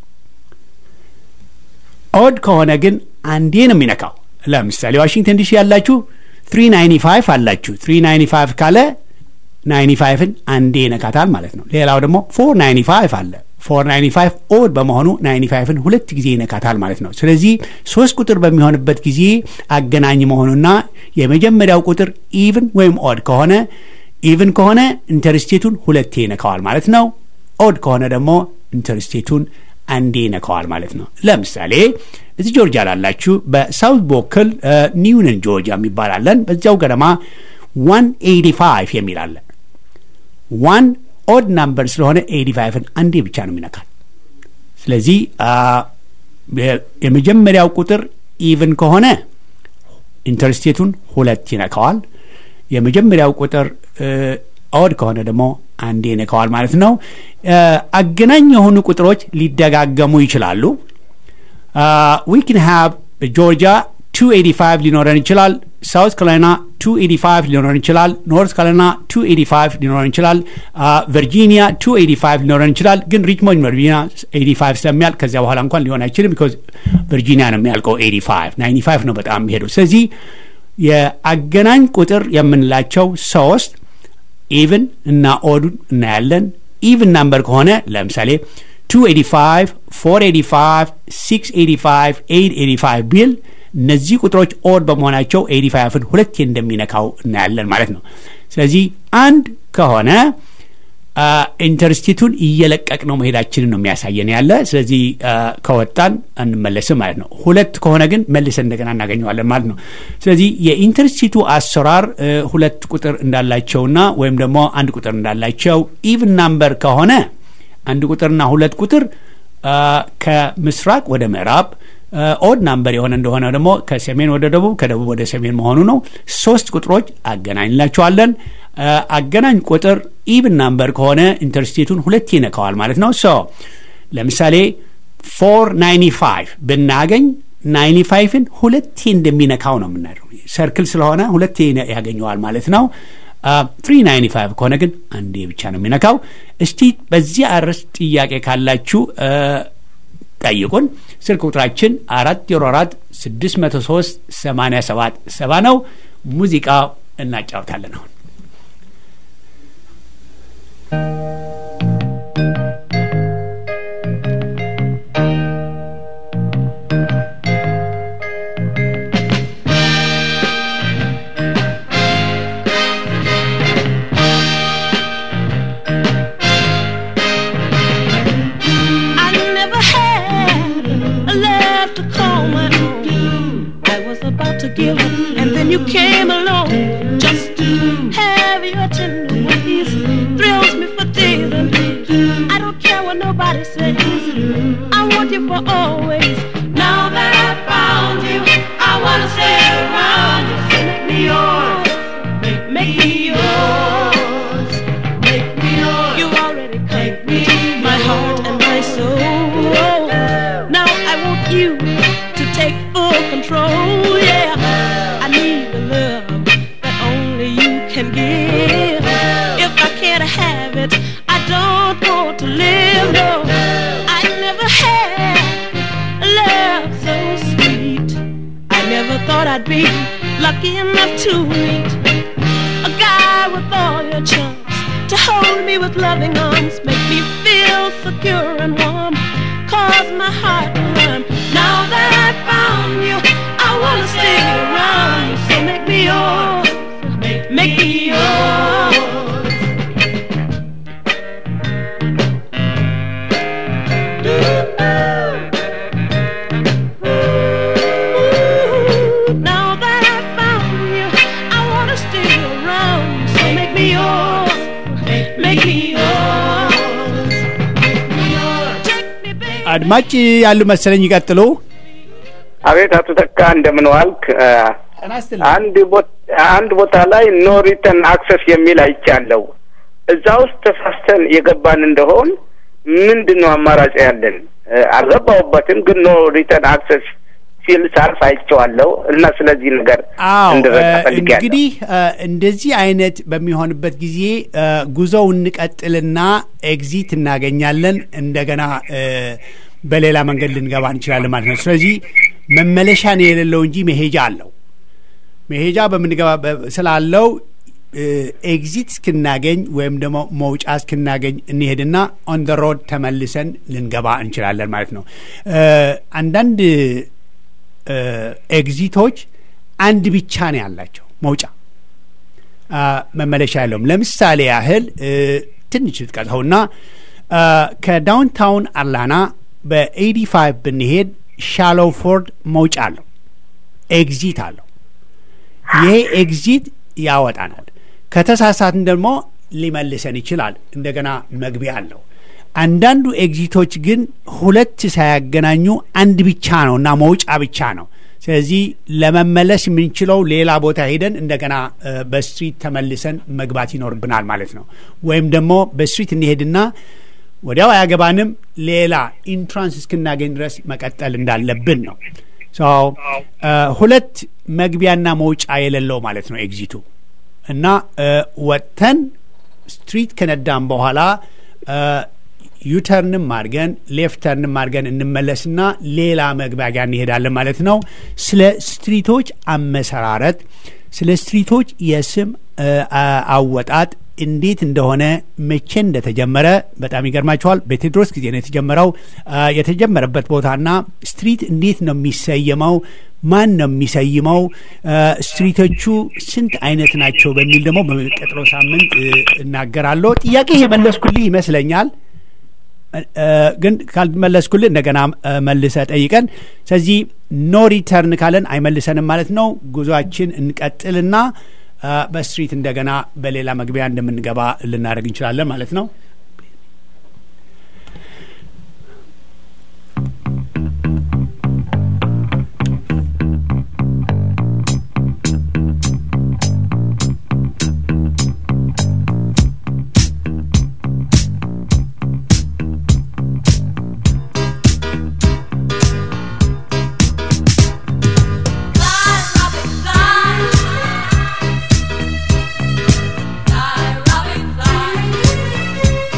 ኦድ ከሆነ ግን አንዴ ነው የሚነካው። ለምሳሌ ዋሽንግተን ዲሲ ያላችሁ 395 አላችሁ። 395 ካለ 95ን አንዴ ይነካታል ማለት ነው። ሌላው ደግሞ 495 አለ። 495 ኦድ በመሆኑ 95ን ሁለት ጊዜ ይነካታል ማለት ነው። ስለዚህ ሶስት ቁጥር በሚሆንበት ጊዜ አገናኝ መሆኑና የመጀመሪያው ቁጥር ኢቭን ወይም ኦድ ከሆነ ኢቭን ከሆነ ኢንተርስቴቱን ሁለቴ ይነካዋል ማለት ነው። ኦድ ከሆነ ደግሞ ኢንተርስቴቱን አንዴ ይነካዋል ማለት ነው። ለምሳሌ እዚህ ጆርጂያ ላላችሁ በሳውት ቦክል ኒውነን ጆርጂያ የሚባላለን በዚያው ገደማ 185 የሚል አለ። ዋን ኦድ ናምበር ስለሆነ 85ን አንዴ ብቻ ነው የሚነካል። ስለዚህ የመጀመሪያው ቁጥር ኢቭን ከሆነ ኢንተርስቴቱን ሁለት ይነካዋል። የመጀመሪያው ቁጥር ኦድ ከሆነ ደግሞ አንዴ ይነካዋል ማለት ነው። አገናኝ የሆኑ ቁጥሮች ሊደጋገሙ ይችላሉ። ዊ ክን ሃቭ ጆርጂያ 285 ሊኖረን ይችላል። ሳውት ካሮላይና 285 ሊኖረን ይችላል። ኖርት ካሮላይና 285 ሊኖረን ይችላል። ቨርጂኒያ 285 ሊኖረን ይችላል። ግን ሪችሞንድ ቨርጂኒያ 85 ስለሚያልቅ ከዚያ በኋላ እንኳን ሊሆን አይችልም። ቢኮዝ ቨርጂኒያ ነው የሚያልቀው 85 95 ነው በጣም የሚሄዱ። ስለዚህ የአገናኝ ቁጥር የምንላቸው ሶስት ኢቭን እና ኦዱን እናያለን። ኢቭን ናምበር ከሆነ ለምሳሌ 285 485 685 885 ቢል እነዚህ ቁጥሮች ኦድ በመሆናቸው 85ን ሁለቴ እንደሚነካው እናያለን ማለት ነው። ስለዚህ አንድ ከሆነ ኢንተርስቲቱን እየለቀቅ ነው መሄዳችንን ነው የሚያሳየን ያለ። ስለዚህ ከወጣን አንመለስም ማለት ነው። ሁለት ከሆነ ግን መልሰን እንደገና እናገኘዋለን ማለት ነው። ስለዚህ የኢንተርስቲቱ አሰራር ሁለት ቁጥር እንዳላቸውና ወይም ደግሞ አንድ ቁጥር እንዳላቸው ኢቭን ናምበር ከሆነ አንድ ቁጥርና ሁለት ቁጥር ከምስራቅ ወደ ምዕራብ ኦድ ናምበር የሆነ እንደሆነ ደግሞ ከሰሜን ወደ ደቡብ ከደቡብ ወደ ሰሜን መሆኑ ነው። ሶስት ቁጥሮች አገናኝላቸዋለን። አገናኝ ቁጥር ኢቭን ናምበር ከሆነ ኢንተርስቴቱን ሁለቴ ይነካዋል ማለት ነው። ሶ ለምሳሌ ፎር ናይንቲ ፋይቭ ብናገኝ ናይንቲ ፋይቭን ሁለቴ እንደሚነካው ነው የምናደው። ሰርክል ስለሆነ ሁለቴ ያገኘዋል ማለት ነው። ትሪ ናይንቲ ፋይቭ ከሆነ ግን አንዴ ብቻ ነው የሚነካው። እስቲ በዚህ አርዕስት ጥያቄ ካላችሁ ጠይቁን። ስልክ ቁጥራችን አራት ዜሮ አራት ስድስት መቶ ሶስት ሰማንያ ሰባት ሰባ ነው። ሙዚቃ እናጫውታለን አሁን regular, and then you came along just to have your tender ways. Thrills me for days and days. I don't care what nobody says. I want you for always. Now that I found you, I wanna stay around you. So make me yours, make, make me yours, make me yours. You already come me my heart and my soul. Now I want you to take full control. Yeah, I need the love that only you can give. If I can't have it, I don't want to live. No, I never had love so sweet. I never thought I'd be lucky enough to meet a guy with all your charms to hold me with loving arms, make me feel secure and warm, cause my heart to run. Now that I found you, I wanna stay around. So make me yours, make, make me yours. Ooh, now that I found you, I wanna stay around. So make me yours, make me yours, make me yours. Take me, baby. አድማጭ ያሉ መሰለኝ ይቀጥሉ። አቤት አቶ ተካ እንደምን ዋልክ? እ፣ ጤና ይስጥልኝ። አንድ ቦ- አንድ ቦታ ላይ ኖ ሪተርን አክሰስ የሚል አይቻለሁ። እዛ ውስጥ ተሳስተን የገባን እንደሆን ምንድን ነው አማራጭ ያለን? እ፣ አልገባሁበትም፣ ግን ኖ ሪተርን አክሰስ ሲል ሳልፍ አይቼዋለሁ እና ስለዚህ ነገር አዎ እንድረዳ እ፣ ፈልጌያለሁ። እንግዲህ እ፣ እንደዚህ አይነት በሚሆንበት ጊዜ እ፣ ጉዞው እንቀጥልና ኤግዚት እናገኛለን። እንደገና እ፣ በሌላ መንገድ ልንገባ እንችላለን ማለት ነው። ስለዚህ መመለሻ ነው የሌለው እንጂ መሄጃ አለው። መሄጃ በምንገባ በ- ስላለው እ፣ ኤግዚት እስክናገኝ ወይም ደግሞ መውጫ እስክናገኝ እንሄድና ኦን ደ ሮድ ተመልሰን ልንገባ እንችላለን ማለት ነው። እ፣ አንዳንድ እ፣ ኤግዚቶች አንድ ብቻ ነው ያላቸው መውጫ አ፣ መመለሻ ያለውም። ለምሳሌ ያህል እ፣ ትንሽ ልጥቀሰውና አ፣ ከዳውንታውን አላና በኤዲ ፋይቭ ብንሄድ ሻሎፎርድ መውጫ አለው፣ ኤግዚት አለው። ይሄ ኤግዚት ያወጣናል። ከተሳሳትን ደግሞ ሊመልሰን ይችላል። እንደገና መግቢያ አለው። አንዳንዱ ኤግዚቶች ግን ሁለት ሳያገናኙ አንድ ብቻ ነው እና መውጫ ብቻ ነው። ስለዚህ ለመመለስ የምንችለው ሌላ ቦታ ሄደን እንደገና እ፣ በስትሪት ተመልሰን መግባት ይኖርብናል ማለት ነው። ወይም ደግሞ በስትሪት እንሄድና ወዲያው አያገባንም ሌላ ኢንትራንስ እስክናገኝ ድረስ መቀጠል እንዳለብን ነው። ሶ እ፣ ሁለት መግቢያና መውጫ የሌለው ማለት ነው ኤግዚቱ እና እ፣ ወጥተን ስትሪት ከነዳም በኋላ እ፣ ዩተርንም አድርገን ሌፍተርንም አድርገን እንመለስና ሌላ መግቢያ ጋር እንሄዳለን ማለት ነው። ስለ ስትሪቶች አመሰራረት፣ ስለ ስትሪቶች የስም እ፣ አ- አወጣጥ እንዴት እንደሆነ መቼ እንደተጀመረ በጣም ይገርማቸዋል። በቴዎድሮስ ጊዜ ነው የተጀመረው። አ፣ የተጀመረበት ቦታና ስትሪት እንዴት ነው የሚሰየመው፣ ማን ነው የሚሰይመው፣ አ፣ ስትሪቶቹ ስንት አይነት ናቸው በሚል ደግሞ በሚቀጥለው ሳምንት እ፣ እናገራለሁ። ጥያቄ የመለስኩልህ ይመስለኛል። እ፣ ግን ካልመለስኩልህ እንደገና እ፣ መልሰ ጠይቀን። ስለዚህ ኖ ሪተርን ካለን አይመልሰንም ማለት ነው። ጉዞአችን እንቀጥልና እ፣ በስትሪት እንደገና በሌላ መግቢያ እንደምንገባ ልናደርግ እንችላለን ማለት ነው። Fly, Robin, fly. Fly, Robin, fly.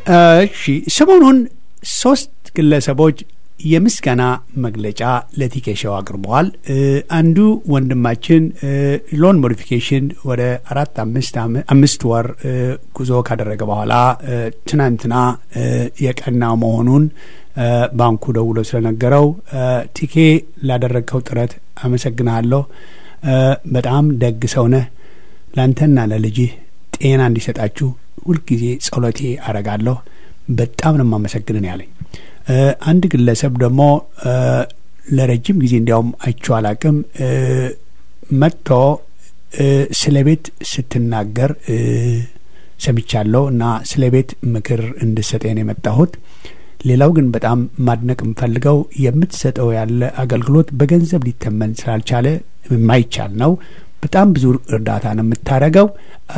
እሺ ሰሞኑን ሶስት ግለሰቦች የምስጋና መግለጫ ለቲኬሻው አቅርበዋል። እ፣ አንዱ ወንድማችን እ፣ ሎን ሞዲፊኬሽን ወደ አራት አምስት አመ- አምስት ወር እ፣ ጉዞ ካደረገ በኋላ እ፣ ትናንትና እ፣ የቀና መሆኑን እ፣ ባንኩ ደውሎ ስለነገረው እ፣ ቲኬ ላደረግከው ጥረት አመሰግንሃለሁ። እ፣ በጣም ደግ ሰው ነህ። ለአንተና ለልጅህ ጤና እንዲሰጣችሁ ሁልጊዜ ጸሎቴ አረጋለሁ። በጣም ነው የማመሰግንን ያለኝ። እ፣ አንድ ግለሰብ ደግሞ እ፣ ለረጅም ጊዜ እንዲያውም አይቼው አላቅም እ፣ መጥቶ እ፣ ስለ ቤት ስትናገር እ፣ ሰምቻለሁ እና ስለ ቤት ምክር እንድሰጠን የመጣሁት ሌላው ግን በጣም ማድነቅ የምፈልገው የምትሰጠው ያለ አገልግሎት በገንዘብ ሊተመን ስላልቻለ የማይቻል ነው። በጣም ብዙ እርዳታ ነው የምታደርገው። አ፣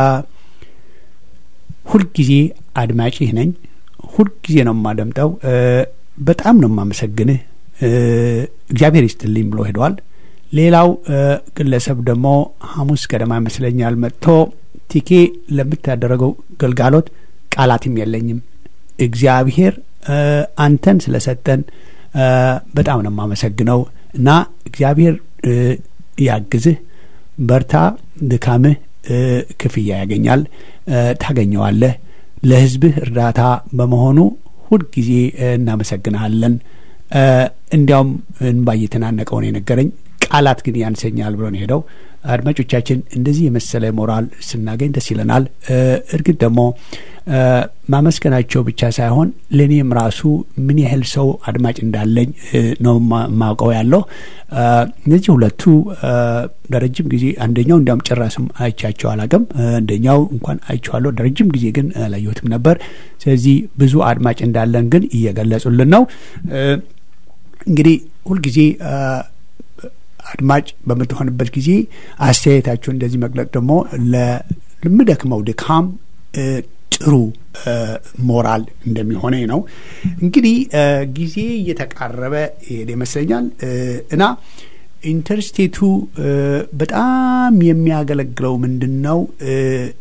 ሁልጊዜ አድማጭህ ነኝ። ሁልጊዜ ነው የማደምጠው። እ፣ በጣም ነው የማመሰግንህ። እ፣ እግዚአብሔር ይስጥልኝ ብሎ ሄደዋል። ሌላው እ፣ ግለሰብ ደግሞ ሐሙስ ገደማ ይመስለኛል መጥቶ ቲኬ ለምታደረገው ግልጋሎት ቃላትም የለኝም እግዚአብሔር እ፣ አንተን ስለሰጠን እ፣ በጣም ነው የማመሰግነው እና እግዚአብሔር እ፣ ያግዝህ፣ በርታ፣ ድካምህ እ፣ ክፍያ ያገኛል፣ እ፣ ታገኘዋለህ። ለሕዝብህ እርዳታ በመሆኑ ሁልጊዜ እ፣ እናመሰግንሃለን። እ፣ እንዲያውም እንባ እየተናነቀው ነው የነገረኝ። ቃላት ግን ያንሰኛል ብሎ ነው ሄደው። አድማጮቻችን እንደዚህ የመሰለ ሞራል ስናገኝ ደስ ይለናል። እ፣ እርግጥ ደግሞ እ፣ ማመስገናቸው ብቻ ሳይሆን ለእኔም ራሱ ምን ያህል ሰው አድማጭ እንዳለኝ እ፣ ነው ማ- ማውቀው ያለው እ፣ እነዚህ ሁለቱ እ፣ ለረጅም ጊዜ አንደኛው እንዲያውም ጭራስም አይቻቸው አላቅም። አንደኛው እንኳን አይቼዋለሁ፣ ለረጅም ጊዜ ግን አላየሁትም ነበር። ስለዚህ ብዙ አድማጭ እንዳለን ግን እየገለጹልን ነው። እ፣ እንግዲህ ሁልጊዜ እ፣ አድማጭ በምትሆንበት ጊዜ አስተያየታቸው እንደዚህ መግለጽ ደግሞ ለምደክመው ድካም እ፣ ጥሩ እ፣ ሞራል እንደሚሆነኝ ነው። እንግዲህ እ፣ ጊዜ እየተቃረበ ይሄድ ይመስለኛል እ፣ እና ኢንተርስቴቱ እ፣ በጣም የሚያገለግለው ምንድን ነው እ፣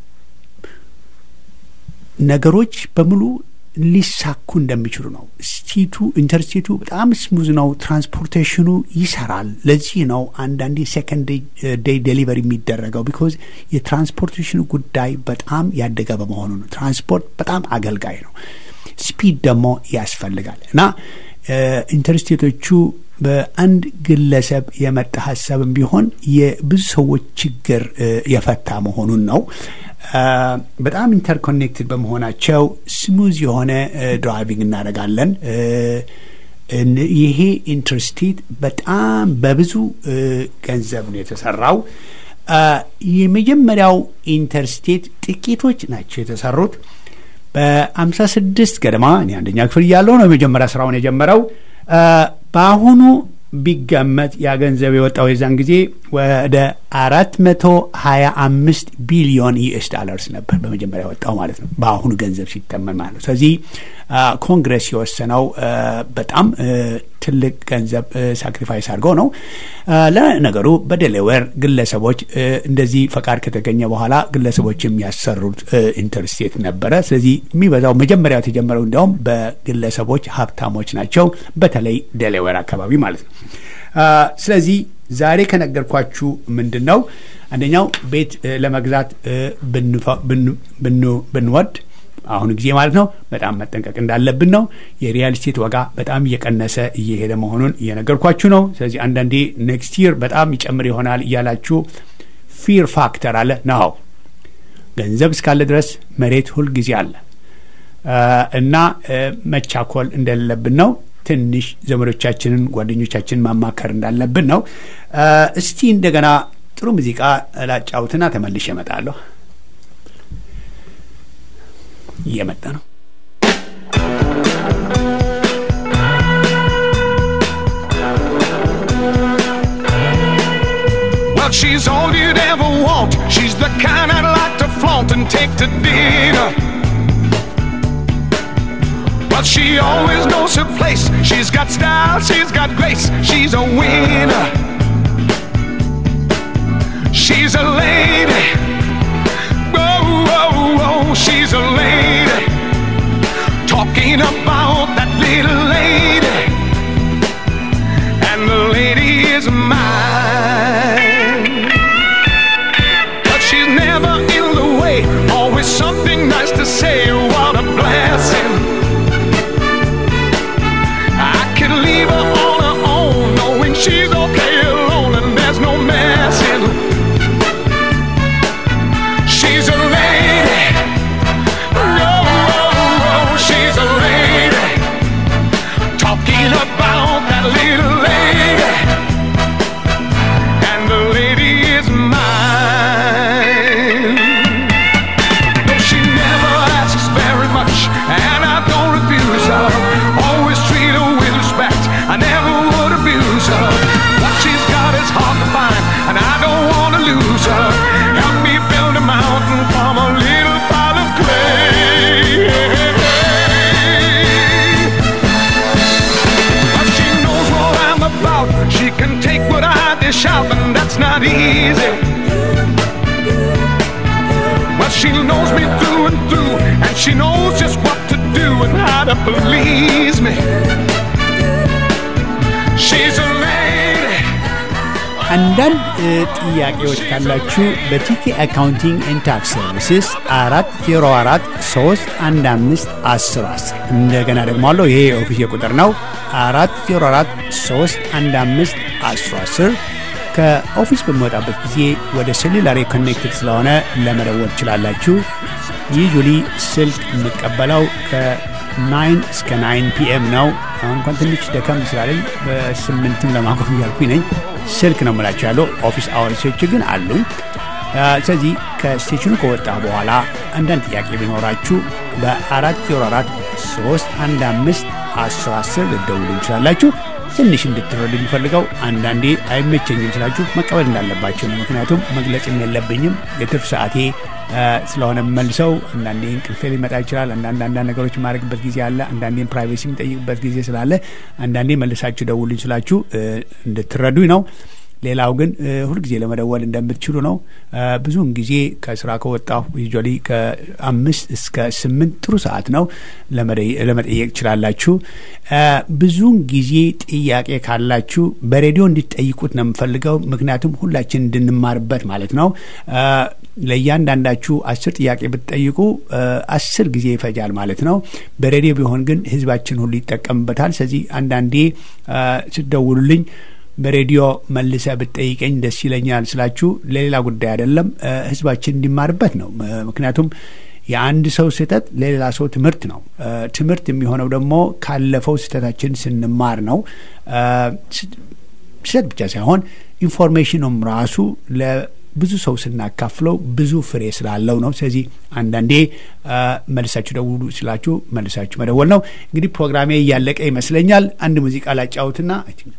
ነገሮች በሙሉ ሊሳኩ እንደሚችሉ ነው። ስቴቱ ኢንተርስቴቱ በጣም ስሙዝ ነው። ትራንስፖርቴሽኑ ይሰራል። ለዚህ ነው አንዳንዴ ሴከንድ ዴይ ዴሊቨሪ የሚደረገው ቢኮዝ የትራንስፖርቴሽኑ ጉዳይ በጣም ያደገ በመሆኑ ነው። ትራንስፖርት በጣም አገልጋይ ነው። ስፒድ ደግሞ ያስፈልጋል እና ኢንተርስቴቶቹ በአንድ ግለሰብ የመጣ ሀሳብም ቢሆን የብዙ ሰዎች ችግር እ፣ የፈታ መሆኑን ነው። አ፣ በጣም ኢንተርኮኔክትድ በመሆናቸው ስሙዝ የሆነ እ፣ ድራይቪንግ እናደርጋለን። እ፣ እን- ይሄ ኢንተርስቴት በጣም በብዙ እ፣ ገንዘብ ነው የተሰራው። አ፣ የመጀመሪያው ኢንተርስቴት ጥቂቶች ናቸው የተሰሩት። በአምሳ ስድስት ገደማ እኔ አንደኛ ክፍል እያለሁ ነው የመጀመሪያ ስራውን የጀመረው። አ፣ በአሁኑ ቢገመት ያ ገንዘብ የወጣው የዛን ጊዜ ወደ አራት መቶ ሀያ አምስት ቢሊዮን ዩኤስ ዳላርስ ነበር በመጀመሪያ የወጣው ማለት ነው፣ በአሁኑ ገንዘብ ሲተመን ማለት ነው። ስለዚህ አ፣ ኮንግረስ የወሰነው አ፣ በጣም አ፣ ትልቅ ገንዘብ ሳክሪፋይስ አድርገው ነው። አ፣ ለነገሩ በዴሌዌር ግለሰቦች አ፣ እንደዚህ ፈቃድ ከተገኘ በኋላ ግለሰቦች የሚያሰሩት አ፣ ኢንተርስቴት ነበረ። ስለዚህ የሚበዛው መጀመሪያው የተጀመረው እንዲያውም በግለሰቦች ሀብታሞች ናቸው፣ በተለይ ዴሌዌር አካባቢ ማለት ነው። አ፣ ስለዚህ ዛሬ ከነገርኳችሁ ምንድን ነው አንደኛው ቤት እ፣ ለመግዛት እ፣ ብንፈ- ብን- ብን- ብንወድ አሁኑ ጊዜ ማለት ነው በጣም መጠንቀቅ እንዳለብን ነው። የሪያል ስቴት ዋጋ በጣም እየቀነሰ እየሄደ መሆኑን እየነገርኳችሁ ነው። ስለዚህ አንዳንዴ ኔክስት ይር በጣም ይጨምር ይሆናል እያላችሁ ፊር ፋክተር አለ ነው። ገንዘብ እስካለ ድረስ መሬት ሁልጊዜ አለ አ፣ እና እ፣ መቻኮል እንደሌለብን ነው። ትንሽ ዘመዶቻችንን ጓደኞቻችንን ማማከር እንዳለብን ነው። አ፣ እስቲ እንደገና ጥሩ ሙዚቃ ላጫውትና ተመልሼ እመጣለሁ። እየመጣ ነው። Well, she's all you'd ever want. She's the kind I'd like to flaunt and take to dinner. But she always knows her place. She's got style, she's got grace. She's a winner. She's a lady. Whoa, whoa, whoa, she's a lady. talking about that little lady, and the lady is mine. But she's never in the way, always something nice to say. What a blessing! I can leave her on her own, knowing she's okay alone, and there's no messing. She's a lady. Oh, she's a lady. Talking about that little lady. And the lady is mine. No, she never asks very much, and I don't refuse her. Always treat her with respect. I never would abuse her. What she's got is hard to find, and I don't want to lose her. Help me build a mountain from a little pile of clay. But she knows what I'm about. She can take what I dish out, and that's not easy. Well, she knows me through and through, and she knows just what to do and how to please me. She's a lady. አንዳንድ እ, ጥያቄዎች ካላችሁ በቲኬ አካውንቲንግ ኤንድ ታክስ ሰርቪስስ አራት ዜሮ አራት ሶስት አንድ አምስት አስር አስር እንደገና ደግሞ አለው ይሄ የኦፊስ ቁጥር ነው አራት ዜሮ አራት ሶስት አንድ አምስት አስር አስር ከኦፊስ በሚወጣበት ጊዜ ወደ ሴሉላሪ ኮኔክትድ ስለሆነ ለመደወል ትችላላችሁ ዩዥሊ ስልክ የምቀበለው ከናይን እስከ ናይን ፒኤም ነው አሁን እንኳን ትንሽ ደከም ስላለኝ በስምንትም ለማቆም እያልኩኝ ነኝ ስልክ ነው የምላቸው ያለው ኦፊስ አወርሶች ግን አሉኝ አ፣ ስለዚህ ከስቴሽኑ ከወጣ በኋላ አንዳንድ ጥያቄ ቢኖራችሁ በአራት ዜሮ አራት ሶስት አንድ አምስት አስር አስር ልደውሉ እንችላላችሁ ትንሽ እንድትረዱ የሚፈልገው አንዳንዴ አይመቸኝም ስላችሁ መቀበል እንዳለባቸው ነው ምክንያቱም መግለጽም የለብኝም የትርፍ ሰዓቴ አ፣ ስለሆነ መልሰው አንዳንዴ እንቅልፌ ሊመጣ ይችላል አንዳንድ አንዳንድ ነገሮች የማድረግበት ጊዜ አለ አንዳንዴም ፕራይቬሲ የሚጠይቅበት ጊዜ ስላለ አንዳንዴ መልሳችሁ ደውሉኝ ስላችሁ እ፣ እንድትረዱኝ ነው ሌላው ግን እ፣ ሁልጊዜ ለመደወል እንደምትችሉ ነው እ፣ ብዙውን ጊዜ ከስራ ከወጣሁ ዩዥዋሊ ከአምስት እስከ ስምንት ጥሩ ሰዓት ነው ለመደ- ለመጠየቅ ትችላላችሁ እ፣ ብዙውን ጊዜ ጥያቄ ካላችሁ በሬዲዮ እንዲጠይቁት ነው የምፈልገው ምክንያቱም ሁላችን እንድንማርበት ማለት ነው እ፣ ለእያንዳንዳችሁ አስር ጥያቄ ብትጠይቁ እ፣ አስር ጊዜ ይፈጃል ማለት ነው በሬዲዮ ቢሆን ግን ህዝባችን ሁሉ ይጠቀምበታል ስለዚህ አንዳንዴ እ፣ ስትደውሉልኝ በሬዲዮ መልሰ ብትጠይቀኝ ደስ ይለኛል ስላችሁ ለሌላ ጉዳይ አይደለም እ፣ ህዝባችን እንዲማርበት ነው ም- ምክንያቱም የአንድ ሰው ስህተት ለሌላ ሰው ትምህርት ነው እ፣ ትምህርት የሚሆነው ደግሞ ካለፈው ስህተታችን ስንማር ነው እ፣ ስ- ስህተት ብቻ ሳይሆን ኢንፎርሜሽኑም ራሱ ለብዙ ሰው ስናካፍለው ብዙ ፍሬ ስላለው ነው ስለዚህ አንዳንዴ እ፣ መልሳችሁ ደውሉ ስላችሁ መልሳችሁ መደወል ነው እንግዲህ ፕሮግራሜ እያለቀ ይመስለኛል አንድ ሙዚቃ ላጫውትና I think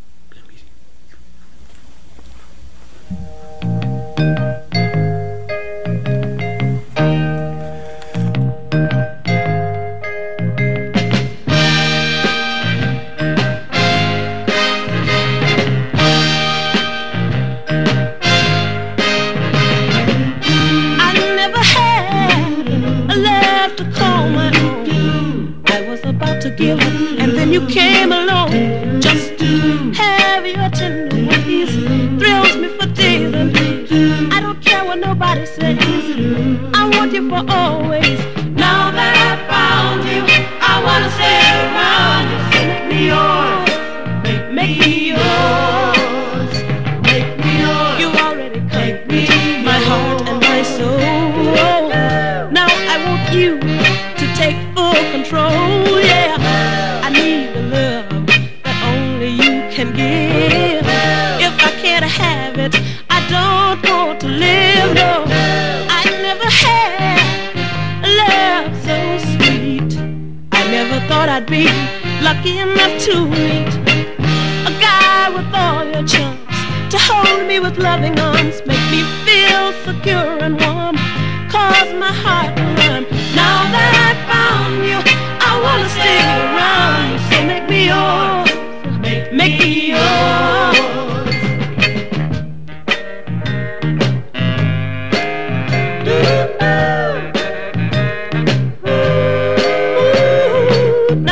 I never had a love to call my own. I was about to give, and then you came along just to have your tender ways. Thrills me for days and days. I don't care what nobody says. I want you for always. Now that I found you, I wanna stay around you. So make me yours, make, make me yours, make me yours. You already make me my heart and my soul. Now I want you to take full control. Yeah, I need the love that only you can give. If I can't have it, I don't want to live. No, I never had a love so sweet. I never thought I'd be lucky enough to meet a guy with all your charms to hold me with loving arms, make me feel secure and warm, cause my heart to run. Now that I found you, I wanna stay around, so make me yours, make, make me yours. Ooh,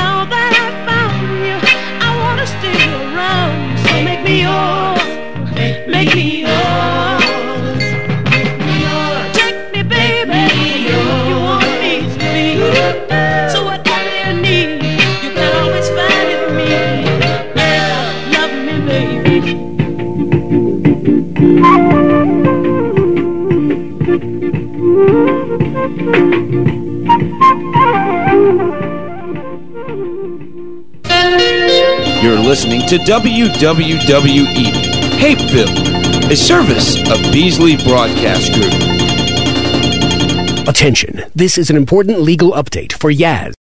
You're listening to WWWE, Hapeville, a service of Beasley Broadcast Group. Attention, this is an important legal update for Yaz.